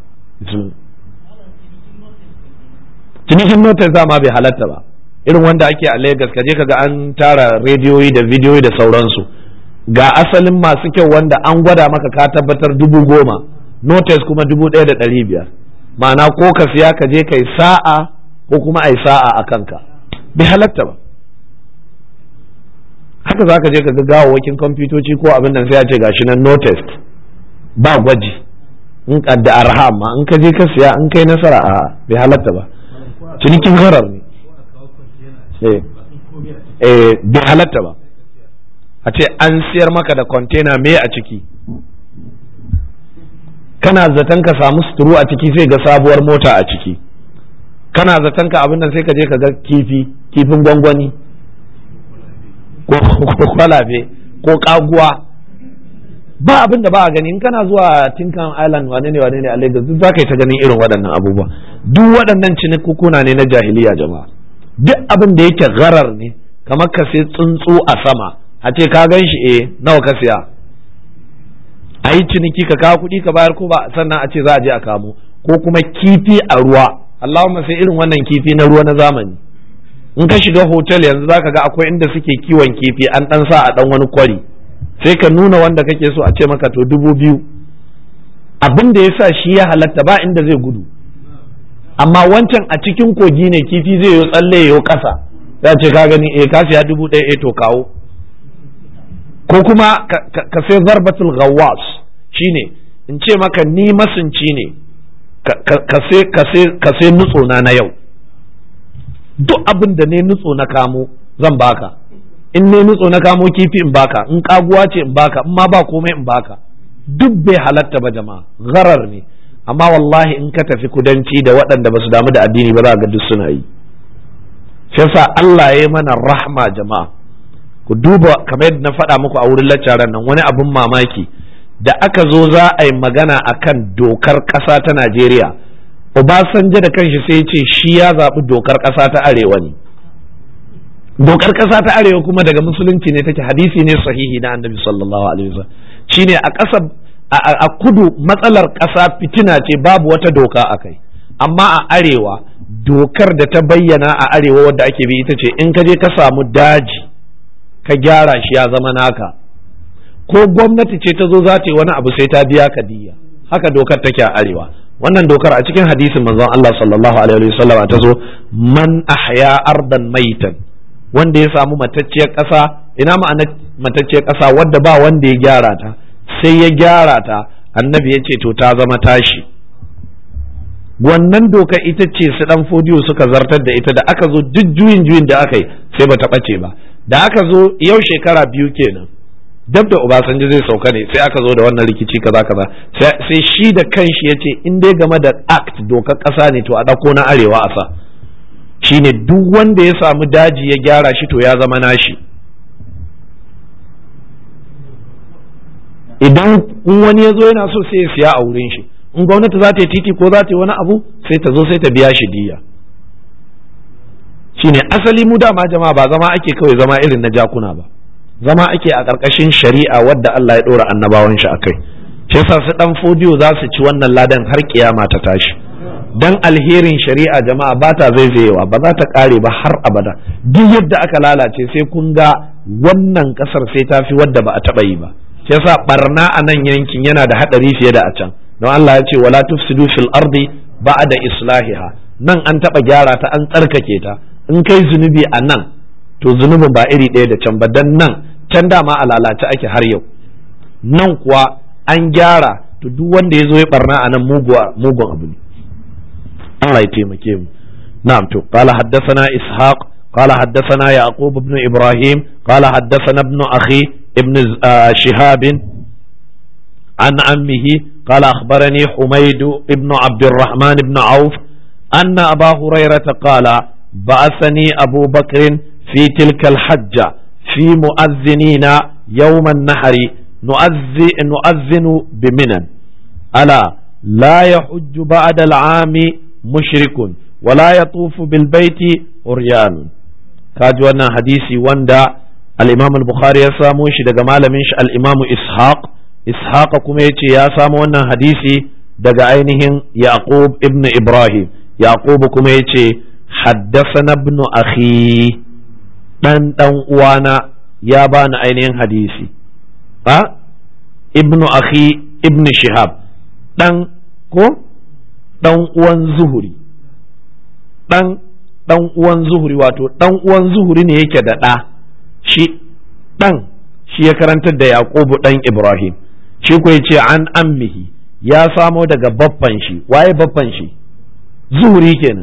cinikin notar ma bai halatta ba irin wanda ake a Legas kaje kaga an tara rediyoyi da bidiyoyi da sauransu ga asalin masu kyau wanda an gwada maka ka tabbatar dubu goma notice kuma dubu ɗaya da ɗari biyar ma'ana ko ka siya ka je kai sa'a ko kuma ai sa'a a kanka bai halatta ba haka za ka je ka ga gawawwakin kwamfutoci ko abin nan sai ya ce gashi nan notice ba gwaji in da arha ma in ka je ka siya in kai nasara a bai halatta ba cinikin harar ne eh bai halatta ba a ce an siyar maka da kwantena me a ciki kana zaton ka samu suturu a ciki sai ga sabuwar mota a ciki kana zaton ka abin nan sai ka je ka ga kifi kifin gwangwani ko kwalabe ko kaguwa ba abin da ba a gani in kana zuwa tinkan island wane ne wane ne a lagos duk za ka yi ta ganin irin waɗannan abubuwa duk waɗannan cinikukuna ne na jahiliya jama'a duk abin da yake gharar ne kamar ka sai tsuntsu a sama a ce ka gan shi eh nawa ka siya a yi ciniki ka kawo kuɗi ka bayar ko ba sannan a ce za a je a kamo ko kuma kifi a ruwa Allahumma sai irin wannan kifi na ruwa na zamani in ka shiga hotel yanzu zaka ga akwai inda suke kiwon kifi an dan sa a dan wani kwari sai ka nuna wanda kake so a ce maka to dubu biyu abin da ya sa shi ya halatta ba inda zai gudu amma wancan a cikin kogi ne kifi zai yi tsalle ya kasa ya ce ka gani eh ka siya dubu ɗaya eh to kawo ko kuma ka sai zarbatul ghawwas shine in ce maka ni masunci ne ka sai nutso na na yau duk abin da ne nutso na kamo zan baka in ne nutso na kamo kifi in baka in kaguwa ce in baka in ma ba komai in baka duk bai halatta ba jama'a gharar ne amma wallahi in ka tafi kudanci da waɗanda ba su damu da addini ba za ga duk suna yi shi yasa Allah ya yi mana rahma jama'a ku duba kamar yadda na faɗa muku a wurin laccaran nan wani abin mamaki da aka zo za a yi magana akan dokar ƙasa ta Najeriya Obasanjo da kanshi sai ya ce shi ya zaɓi dokar ƙasa ta arewa ne dokar ƙasa ta arewa kuma daga musulunci ne take hadisi ne sahihi na annabi sallallahu alaihi wasallam shine a ƙasa a kudu matsalar ƙasa fitina ce babu wata doka a kai amma a arewa dokar da ta bayyana a arewa wadda ake bi ita ce in ka je ka samu daji ka gyara shi ya zama naka ko gwamnati ce ta zo za ta yi wani abu sai ta biya ka diya haka dokar take a arewa wannan dokar a cikin hadisin manzon Allah sallallahu alaihi wasallam ta zo man ahya ardan maitan wanda ya samu matacciyar ƙasa ina ma'ana matacciyar ƙasa wadda ba wanda ya gyara ta sai ya gyara ta annabi ya ce to ta zama tashi wannan doka ita ce su dan fodiyo suka zartar da ita da aka zo duk juyin juyin da aka yi sai bata ɓace ba da aka zo yau shekara biyu kenan dab da Obasanjo zai sauka ne sai aka zo da wannan rikici kaza kaza sai shi da kanshi ya ce in dai game da act dokar ƙasa ne to a ɗauko na arewa a sa shine duk wanda ya samu daji ya gyara shi to ya zama nashi idan in wani ya zo yana so sai ya siya a wurin shi in gwamnati za ta yi titi ko za ta yi wani abu sai ta zo sai ta biya shi diya shine asali mu dama jama'a ba zama ake kawai zama irin na jakuna ba zama ake a ƙarƙashin shari'a wadda Allah ya ɗora annabawan shi akai shi yasa su dan fodiyo za su ci wannan ladan har kiyama ta tashi dan alherin shari'a jama'a ba ta zaizayewa ba za ta ƙare ba har abada duk yadda aka lalace sai kun ga wannan ƙasar sai ta fi wadda ba a taɓa yi ba shi yasa barna a nan yankin yana da haɗari fiye da a can don Allah ya ce wala tufsidu fil ardi ba'da islahiha nan an taɓa gyara ta an tsarkake ta in kai zunubi a nan to zunubin ba iri ɗaya da can ba dan nan can dama a lalace ake har yau nan kuwa an gyara to duk wanda ya zo ya barna a nan mugun abu ne Allah ya taimake mu na'am to qala haddathana ishaq qala haddathana yaqub ibn ibrahim qala haddathana ibn akhi ibn shihab عن عمه قال أخبرني حميد بن عبد الرحمن بن عوف أن أبا هريرة قال بعثني أبو بكر في تلك الحجة في مؤذنين يوم النحر نؤذن بمنى ألا لا يحج بعد العام مشرك ولا يطوف بالبيت عريان كاجوانا حديثي وندا الإمام البخاري يساموش دقمال منش الإمام إسحاق إسحاق كميتي يا سامونا حديثي دقا عينهم يعقوب ابن إبراهيم يعقوب كميتي حدثنا ابن أخي ɗan ɗan uwana ya bani ainihin hadisi a ibnu akhi ibn shihab ɗan ko ɗan uwan zuhuri ɗan ɗan uwan zuhuri wato ɗan uwan zuhuri ne yake da ɗa shi ɗan shi ya karantar da yaqubu ɗan ibrahim shi ko yace an ammihi ya samo daga baffan shi waye baffan shi zuhuri kenan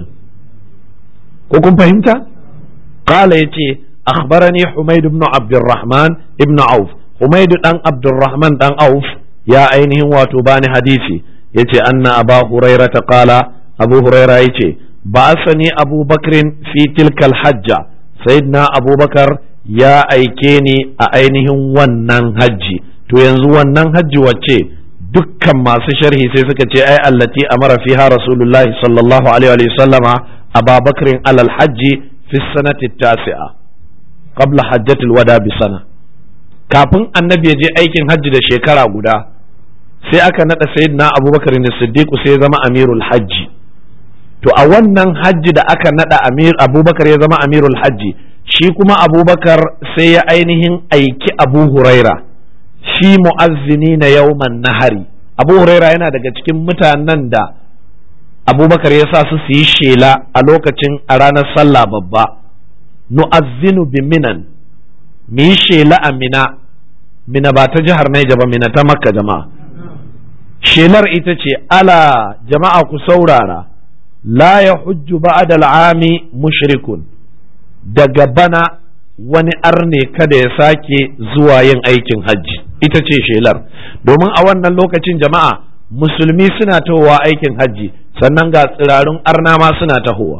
ko kun fahimta qala yace أخبرني حميد بن عبد الرحمن ابن عوف حميد بن عبد الرحمن بن عوف يا أينه واتوبان حديثي يتي أن أبا هريرة قال أبو هريرة يتي بعثني أبو بكر في تلك الحجة سيدنا أبو بكر يا أيكيني أينه ونن حجي to yanzu wannan hajji wacce dukkan masu sharhi sai suka ce ai allati amara fiha rasulullahi sallallahu alaihi wa sallama ababakrin alal hajji fi sanati tasi'a qabla hajjatul wada bi sana kafin annabi ya je aikin hajji da shekara guda sai aka nada sayyidina abubakar ne siddiq sai ya zama amirul hajji to a wannan hajji da aka nada amir abubakar ya zama amirul hajji shi kuma abubakar sai ya ainihin aiki abu huraira shi mu'azzini na yawman nahari abu huraira yana daga cikin mutanen da abubakar ya sa su su yi shela a lokacin a ranar sallah babba nu'azzinu bi minan mu yi shela a mina mina ba ta jihar Naija ba mina ta makka jama'a shelar ita ce ala jama'a ku saurara la ya hujju ba'da al'ami mushrikun daga bana wani arne kada ya sake zuwa yin aikin hajji ita ce shelar domin a wannan lokacin jama'a musulmi suna tahowa aikin hajji sannan ga tsirarun arna ma suna tahowa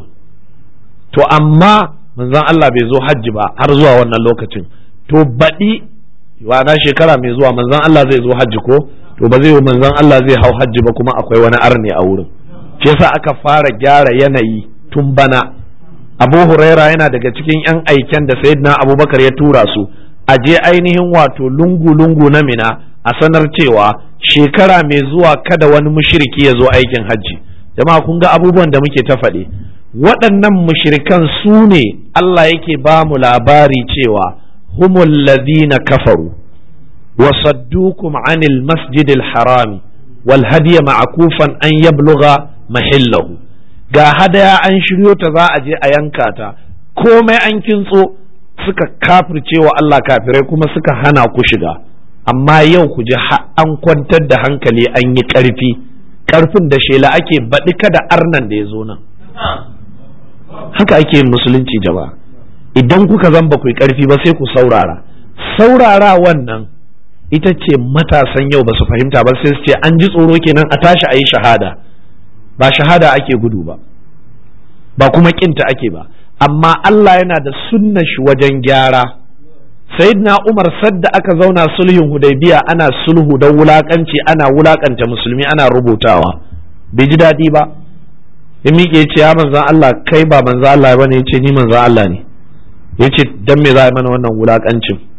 to amma manzon Allah bai zo hajji ba har zuwa wannan lokacin to baɗi wana shekara mai zuwa manzon Allah zai zo hajji ko to ba zai yi manzon Allah zai hau hajji ba kuma akwai wani arne a wurin shi yasa aka fara gyara yanayi tun bana Abu Huraira yana daga cikin yan aiken da Sayyidina Abubakar ya tura su a je ainihin wato lungu-lungu na mina a sanar cewa shekara mai zuwa kada wani mushriki ya zo aikin hajji jama'a kun ga abubuwan da muke ta faɗi waɗannan mushrikan su ne Allah yake ba mu labari cewa humul ladina kafaru wa saddukum anil masjidil harami wal hadiya ma'kufan an yablugha mahillahu ga hadaya an shiryo ta za a je a yanka ta komai an kintso suka kafircewa Allah kafirai kuma suka hana ku shiga amma yau ku ji an kwantar da hankali an yi ƙarfi ƙarfin da shela ake baɗi kada arnan da ya zo nan haka ake yin musulunci jama'a idan kuka zan ba ku yi ƙarfi ba sai ku saurara saurara wannan ita ce matasan yau ba su fahimta ba sai su ce an ji tsoro kenan a tashi a yi shahada ba shahada ake gudu ba ba kuma kinta ake ba amma Allah yana da sunna shi wajen gyara sayyidina Umar sadda aka zauna sulhun Hudaybiya ana sulhu da wulakanci ana wulakanta musulmi ana rubutawa bai ji daɗi ba ya miƙe ce ya manzan Allah kai ba manzan Allah bane ya ce ni manzan Allah ne ya ce dan me za a mana wannan wulakancin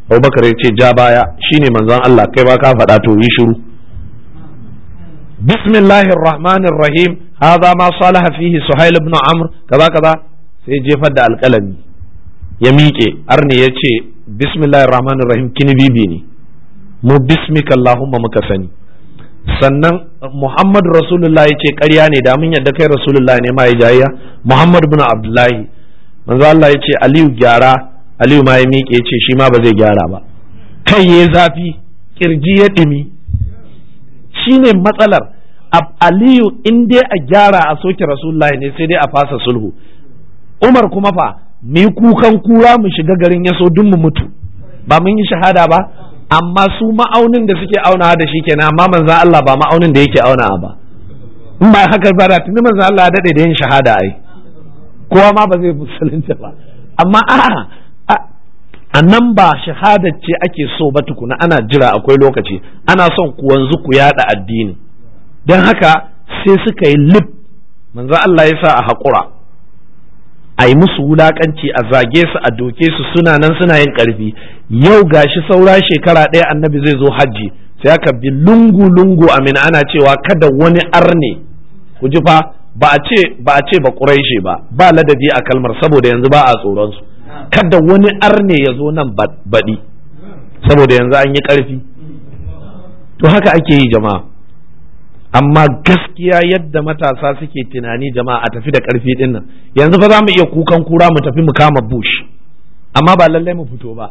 abubakar ya ce ja baya shine manzon Allah kai ba ka faɗa to yi shiru bismillahir rahmanir rahim hadha ma salaha fihi suhail ibn amr kaza kaza sai jefar da alƙalami ya miƙe arne ya ce bismillahir rahmanir rahim kini bibi ne mu bismika allahumma muka sani sannan muhammad rasulullah ya ce ƙarya ne da mun yadda kai rasulullah ne ma ya jayya muhammad bin abdullahi manzo Allah ya ce aliyu gyara aliyu ma ya miƙe ya ce shi ma ba zai gyara ba kai ya zafi kirji ya ɗumi shine matsalar aliyu in dai a gyara a soke rasulullah ne sai dai a fasa sulhu umar kuma fa mu yi kukan kura mu shiga garin yaso duk mu mutu ba mun yi shahada ba amma su ma'aunin da suke aunawa da shi kenan amma manzan Allah ba ma'aunin da yake aunawa ba in ba haka ba da tuni manzan Allah ya dade da yin shahada ai kowa ma ba zai musulunta ba amma a a nan ba shahada ce ake so ba tukuna ana jira akwai lokaci ana son ku wanzu ku yada addini don haka sai suka yi lip manzan Allah ya sa a haƙura a yi musu wulakanci a zage su a doke su suna nan suna yin karfi yau gashi saura shekara ɗaya annabi zai zo hajji sai aka bi lungu lungu amin ana cewa kada wani arne ku ji fa ba a ce ba a ce ba quraishi ba ba ladabi a kalmar saboda yanzu ba a tsoron su kada wani arne ya zo nan baɗi saboda yanzu an yi ƙarfi to haka ake yi jama'a amma gaskiya yadda matasa suke tunani jama'a a tafi da ƙarfi ɗin nan yanzu fa za mu iya kukan kura mu tafi mu kama bush amma ba lallai mu fito ba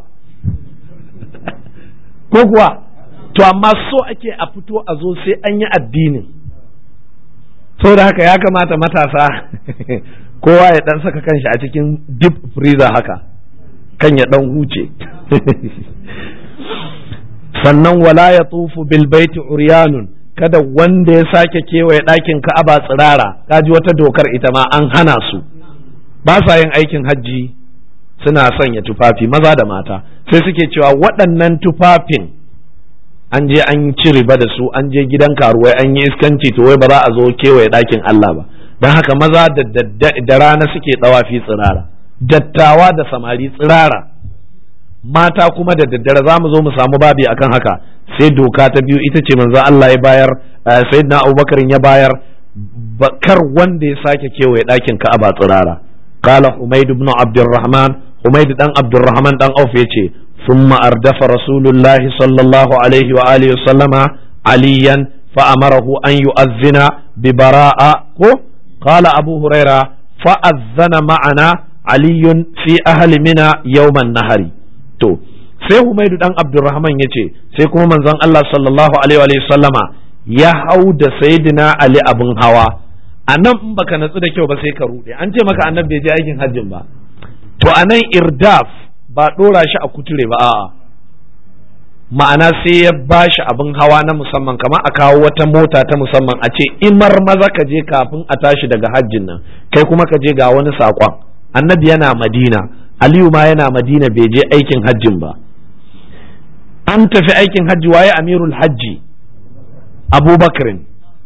ko kuwa to amma so ake a fito a zo sai an yi addinin da haka ya kamata matasa kowa ya dan saka kanshi a cikin deep freezer haka kan ya dan huce sannan wala ya tufu bil baiti uryanun kada wanda ya sake kewaye ɗakin ka'aba tsirara kaji wata dokar ita ma an hana su ba sa yin aikin hajji suna sanya tufafi maza da mata sai suke cewa waɗannan tufafin an je an ci riba da su an je gidan karuwai an yi iskanci to wai ba za a zo kewaye ɗakin Allah ba don haka maza da rana suke tsawafi tsirara dattawa da samari tsirara mata kuma da daddare za mu zo mu samu babi akan haka sai doka ta biyu ita ce manzo Allah ya bayar sayyidina Abubakar ya bayar bakar wanda ya sake kewaye ɗakin Ka'aba tsirara qala Humayd ibn Abdurrahman Humayd dan Abdurrahman dan Auf yace ثم أردف رسول الله صلى الله عليه وآله وسلم عليا فأمره أن يؤذن ببراءة قال أبو هريرة فأذن معنا علي في أهل منى يوم النهر تو sai Humaidu dan Abdurrahman ya ce sai kuma manzon Allah sallallahu alaihi wa sallama ya hau da sayyidina Ali abin hawa a nan in baka natsu da kyau ba sai ka rude an ce maka annabi bai je aikin hajjin ba to a nan irdaf ba ɗora shi a kuture ba a'a ma'ana sai ya ba shi abin hawa na musamman kamar a kawo wata mota ta musamman a ce imar maza ka je kafin a tashi daga hajjin nan kai kuma ka je ga wani saƙon annabi yana madina aliyu ma yana madina bai je aikin hajjin ba an tafi aikin hajji waye amirul hajji abubakarin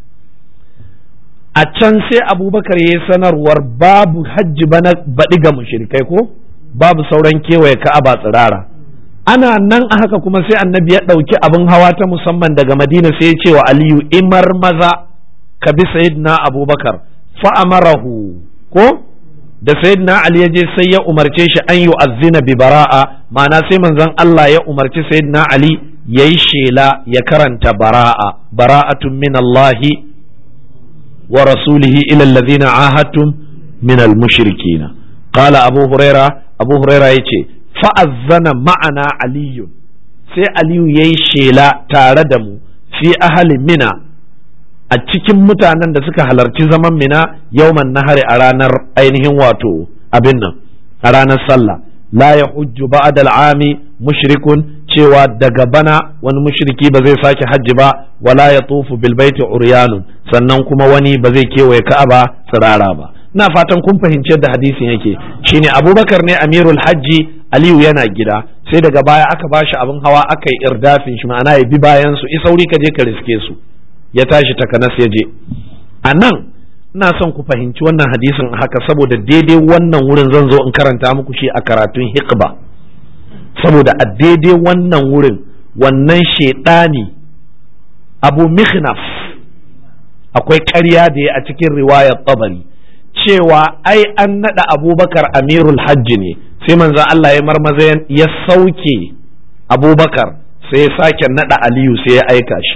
a can sai abubakar ya yi sanarwar babu hajji bana baɗi ga mushrikai ko babu sauran kewaye ka'aba tsirara ana nan a haka kuma sai annabi ya ɗauki abin hawa ta musamman daga madina sai ya ce wa aliyu imar maza ka bi sayyidina abubakar fa'amarahu ko da sayyidina ali ya je sai ya umarce shi an yi azzina bi bara'a ma'ana sai manzon Allah ya umarci sayyidina ali ya yi shela ya karanta bara'a bara'atun min Allahi wa rasulihi ila allazina ahadtum min al-mushrikina qala abu huraira abu huraira yace fa'azzana ma'ana aliyu sai aliyu ya yi shela tare da mu fi ahali mina a cikin mutanen da suka halarci zaman mina yauman nahari a ranar ainihin wato abin nan a ranar sallah la ya hujju ba'da al'ami mushrikun cewa daga bana wani mushriki ba zai sake hajji ba wala ya tufu bil baiti uryanun sannan kuma wani ba zai kewaye ka'aba tsirara ba ina fatan kun fahimci yadda hadisin yake shine abubakar ne amirul hajji aliyu yana gida sai daga baya aka bashi abin hawa aka yi irdafin shi ma'ana ya bi bayan su isauri ka je ka riske su ya tashi takanas ya je a nan ina son ku fahimci wannan hadisin haka saboda daidai wannan wurin zan zo in karanta muku shi a karatun hikba saboda a daidai wannan wurin wannan shaidani abu mihnaf akwai ƙarya da ya a cikin riwayar tabari cewa ai an naɗa abubakar amirul hajji ne sai manzan Allah ya marmaza ya sauke abubakar sai ya sake naɗa aliyu sai ya aika shi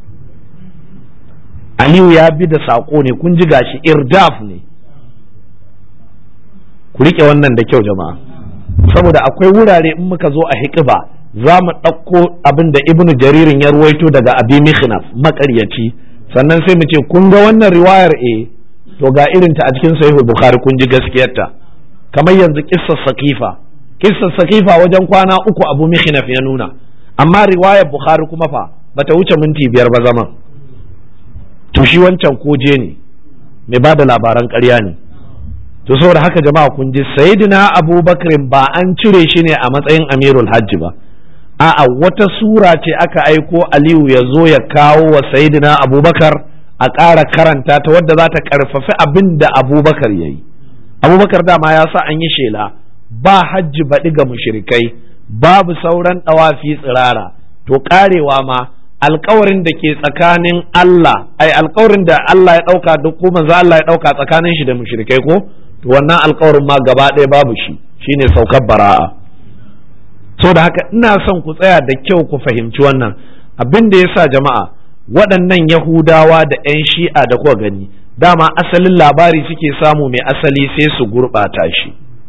aliyu ya bi da saƙo ne kun ji gashi irdaf ne ku riƙe wannan da kyau jama'a saboda akwai wurare in muka zo a hikiba za mu ɗauko abin da ibnu jaririn ya ruwaito daga abi mihnaf maƙaryaci sannan sai mu ce kun ga wannan riwayar eh to ga irinta a cikin sahihul bukhari kun ji gaskiyarta kamar yanzu kissar sakifa kissar sakifa wajen kwana uku abu mihnaf ya nuna amma riwayar bukhari kuma fa bata wuce minti biyar ba zaman to shi wancan koje ne mai ba da labaran ƙarya ne to saboda haka jama'a kun ji sayyidina abubakar ba an cire shi ne a matsayin amirul hajji ba a'a wata sura ce aka aiko aliyu ya zo ya kawo wa sayyidina abubakar a ƙara karanta ta wadda za ta ƙarfafi abin da abubakar ya yi abubakar dama ya sa an yi shela ba hajji baɗi ga mushrikai babu sauran ɗawafi tsirara to ƙarewa ma alkawarin da ke tsakanin Allah ai alkawarin da Allah ya ɗauka duk ko manzo Allah ya ɗauka tsakanin shi da mushrikai ko to wannan alkawarin ma gaba ɗaya babu shi shine saukar bara'a so da haka ina son ku tsaya da kyau ku fahimci wannan abin da yasa jama'a waɗannan Yahudawa da 'yan shi'a da kuka gani dama asalin labari suke samu mai asali sai su gurɓata shi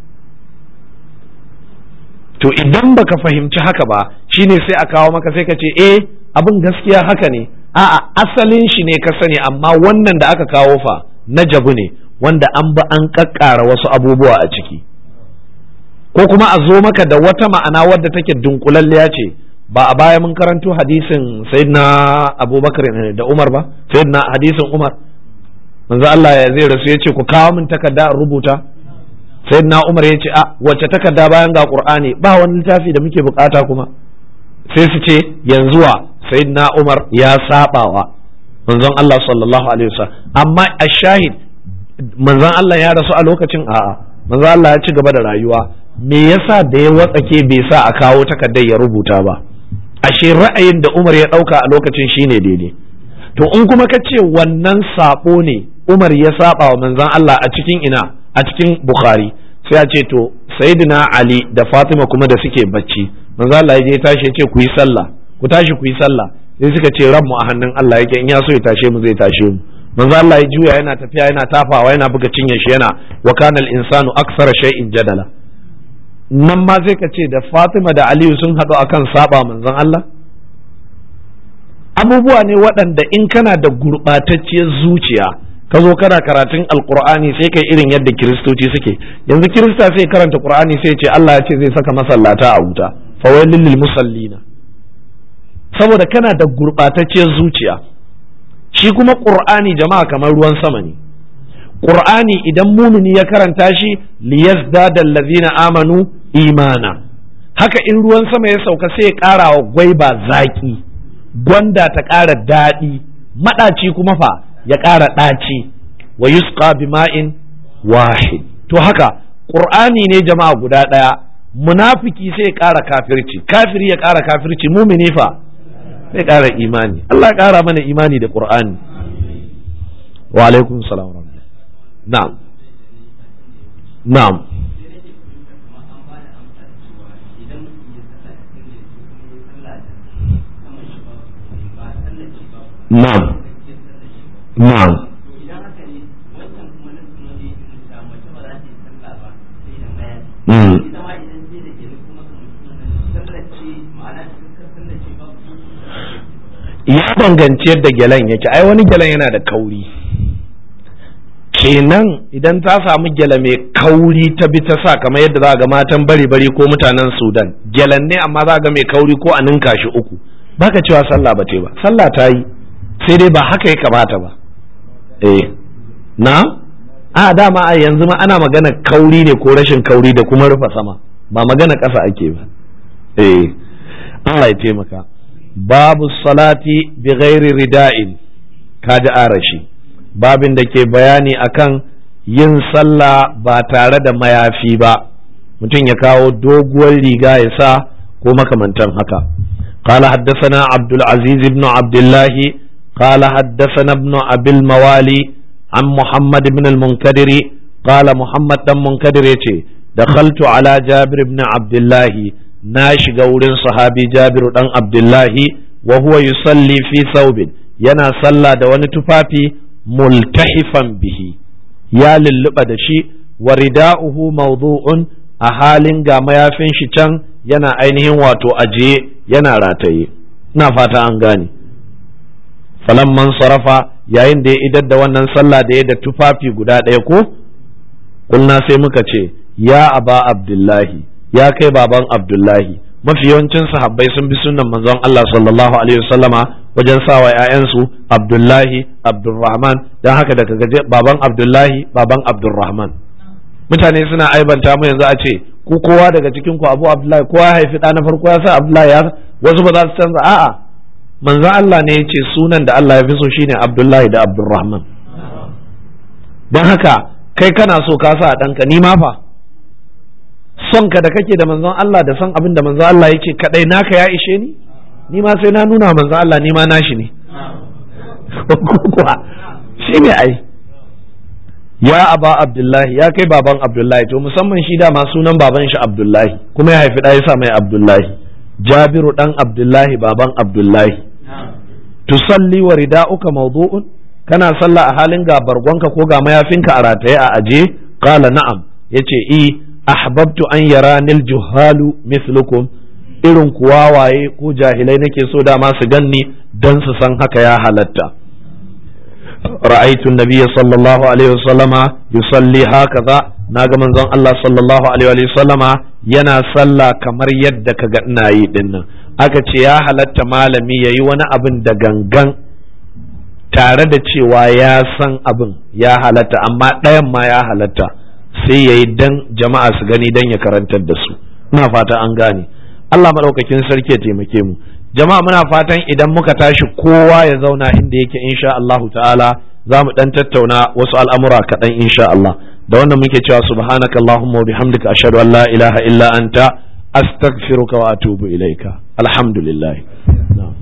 to idan baka fahimci haka ba shine sai a kawo maka sai ka ce eh abin gaskiya haka ne a'a asalin shi ne ka sani amma wannan da aka kawo fa na jabu ne wanda an ba an kakkara wasu abubuwa a ciki ko kuma a zo maka da wata ma'ana wadda take dunkulalliya ce ba a baya mun karanto hadisin sayyidina abubakar da umar ba sayyidina hadisin umar manzo Allah ya zai rasu ya ce ku kawo min takarda in rubuta sayyidina umar ya ce a wacce takarda bayan ga qur'ani ba wani littafi da muke bukata kuma sai su ce yanzu wa sayyidina umar ya sabawa manzon Allah sallallahu alaihi wasallam amma a shahid manzon Allah ya rasu a lokacin a'a manzon Allah ya ci gaba da rayuwa me yasa da ya watsake bai sa a kawo takardar ya rubuta ba ashe ra'ayin da Umar ya dauka a lokacin shine daidai to in kuma ka ce wannan sabo ne Umar ya saba wa manzon Allah a cikin ina a cikin Bukhari sai a ce to Sayyidina Ali da Fatima kuma da suke bacci manzon Allah ya je tashi ya ce ku yi sallah ku tashi ku yi sallah sai suka ce ranmu a hannun Allah yake in ya so ya tashe mu zai tashe mu manzo Allah ya juya yana tafiya yana tafawa yana buga cinye shi yana wa kana al-insanu akthara shay'in jadala nan ma sai ka ce da Fatima da Aliyu sun haɗu akan saba manzon Allah abubuwa ne waɗanda in kana da gurɓatacciyar zuciya ka zo kana karatun alkur'ani sai kai irin yadda kiristoci suke yanzu kirista sai karanta qur'ani sai ce Allah ya ce zai saka masallata a wuta fawailil lil musallina saboda kana da gurɓatacciyar zuciya shi kuma ƙur'ani jama'a kamar ruwan sama ne ƙur'ani idan mumini ya karanta shi liyazdada allazina amanu imana haka in ruwan sama ya sauka sai ya ƙara wa gwaiba zaƙi gwanda ta ƙara daɗi maɗaci kuma fa ya ƙara ɗaci wa yusqa bima'in wahid to haka ƙur'ani ne jama'a guda ɗaya munafiki sai ya ƙara kafirci kafiri ya ƙara kafirci mumini fa sai ƙara imani Allah ya ƙara mana imani da Qur'ani wa alaikum salam na'am na'am na'am na'am Mm. ya danganci yadda gyalen yake ai wani gyalen yana da kauri kenan idan ta samu gyale mai kauri ta bi ta sa kamar yadda za ga matan bari bari ko mutanen sudan gyalen ne amma za ga mai kauri ko a ninka shi uku baka cewa sallah ba ce ba sallah ta yi sai dai ba haka ya kamata ba eh na a dama a yanzu ma ana magana kauri ne ko rashin kauri da kuma rufa sama ba magana ƙasa ake ba eh Allah ya taimaka babu salati bi ghairi rida'in kaji arashi babin da ke bayani akan yin sallah ba tare da mayafi ba mutum ya kawo doguwar riga ya sa ko makamantan haka قال حدثنا عبد العزيز بن عبد الله قال حدثنا ابن أبي الموالي عن محمد بن المنكدر قال محمد بن منكدر يتي دخلت على جابر بن عبد الله ناش قول صحابي جابر بن عبد الله وهو يصلي في ثوب ينا صلى دوان تفافي ملتحفا به يا للبا دشي ورداؤه موضوع أهال قام يافين شيطان yana ainihin wato ajiye yana rataye ina fata an gane falamman sarafa yayin da ya idar da wannan sallah da ya da tufafi guda ɗaya ko kulna sai muka ce ya aba abdullahi ya kai baban abdullahi mafi yawancin sahabbai sun bi sunan manzon Allah sallallahu alaihi wasallama wajen sawa ƴaƴansu abdullahi abdurrahman dan haka daga gaje baban abdullahi baban abdurrahman mutane suna aibanta mu yanzu a ce ku kowa daga cikin ku abu abdullahi kowa ya haifi ɗa na farko ya sa abdullahi ya wasu ba za su canza a'a manzo Allah ne ya ce sunan da Allah ya fi so shine abdullahi da abdurrahman don haka kai kana so ka sa ɗanka ni ma fa son ka da kake da manzon Allah da son abin da manzon Allah yake kadai naka ya ishe ni ni ma sai na nuna manzon Allah ni ma nashi ne shi ne ai ya aba abdullahi ya kai baban abdullahi to musamman shi dama sunan baban shi abdullahi kuma ya haifi ɗaya sa mai abdullahi jabiru ɗan abdullahi baban abdullahi tusalli wa rida'uka mawdu'un kana sallah a halin ga bargonka ko ga mayafinka a rataye a aje qala na'am yace i ahbabtu an yaranil juhalu mithlukum irin kuwa waye ko jahilai nake so dama su ganni dan su san haka ya halatta رأيت النبي صلى الله عليه وسلم يصلي هكذا naga manzon Allah sallallahu alaihi wa sallama yana sallah kamar yadda ka ga ina yi dinnan aka ce ya halatta malami yayi wani abin da gangan tare da cewa ya san abin ya halatta amma ɗayan ma ya halatta sai yayi dan jama'a su gani dan ya karantar da su ina fata an gane Allah madaukakin sarki ya taimake mu jama'a muna fatan idan muka tashi kowa ya zauna inda yake insha Allahu ta'ala za mu dan tattauna wasu al'amura kaɗan insha Allah da wannan muke cewa subhanaka Allahumma wa bihamdika ashhadu an la ilaha illa anta astaghfiruka wa atubu ilaika alhamdulillah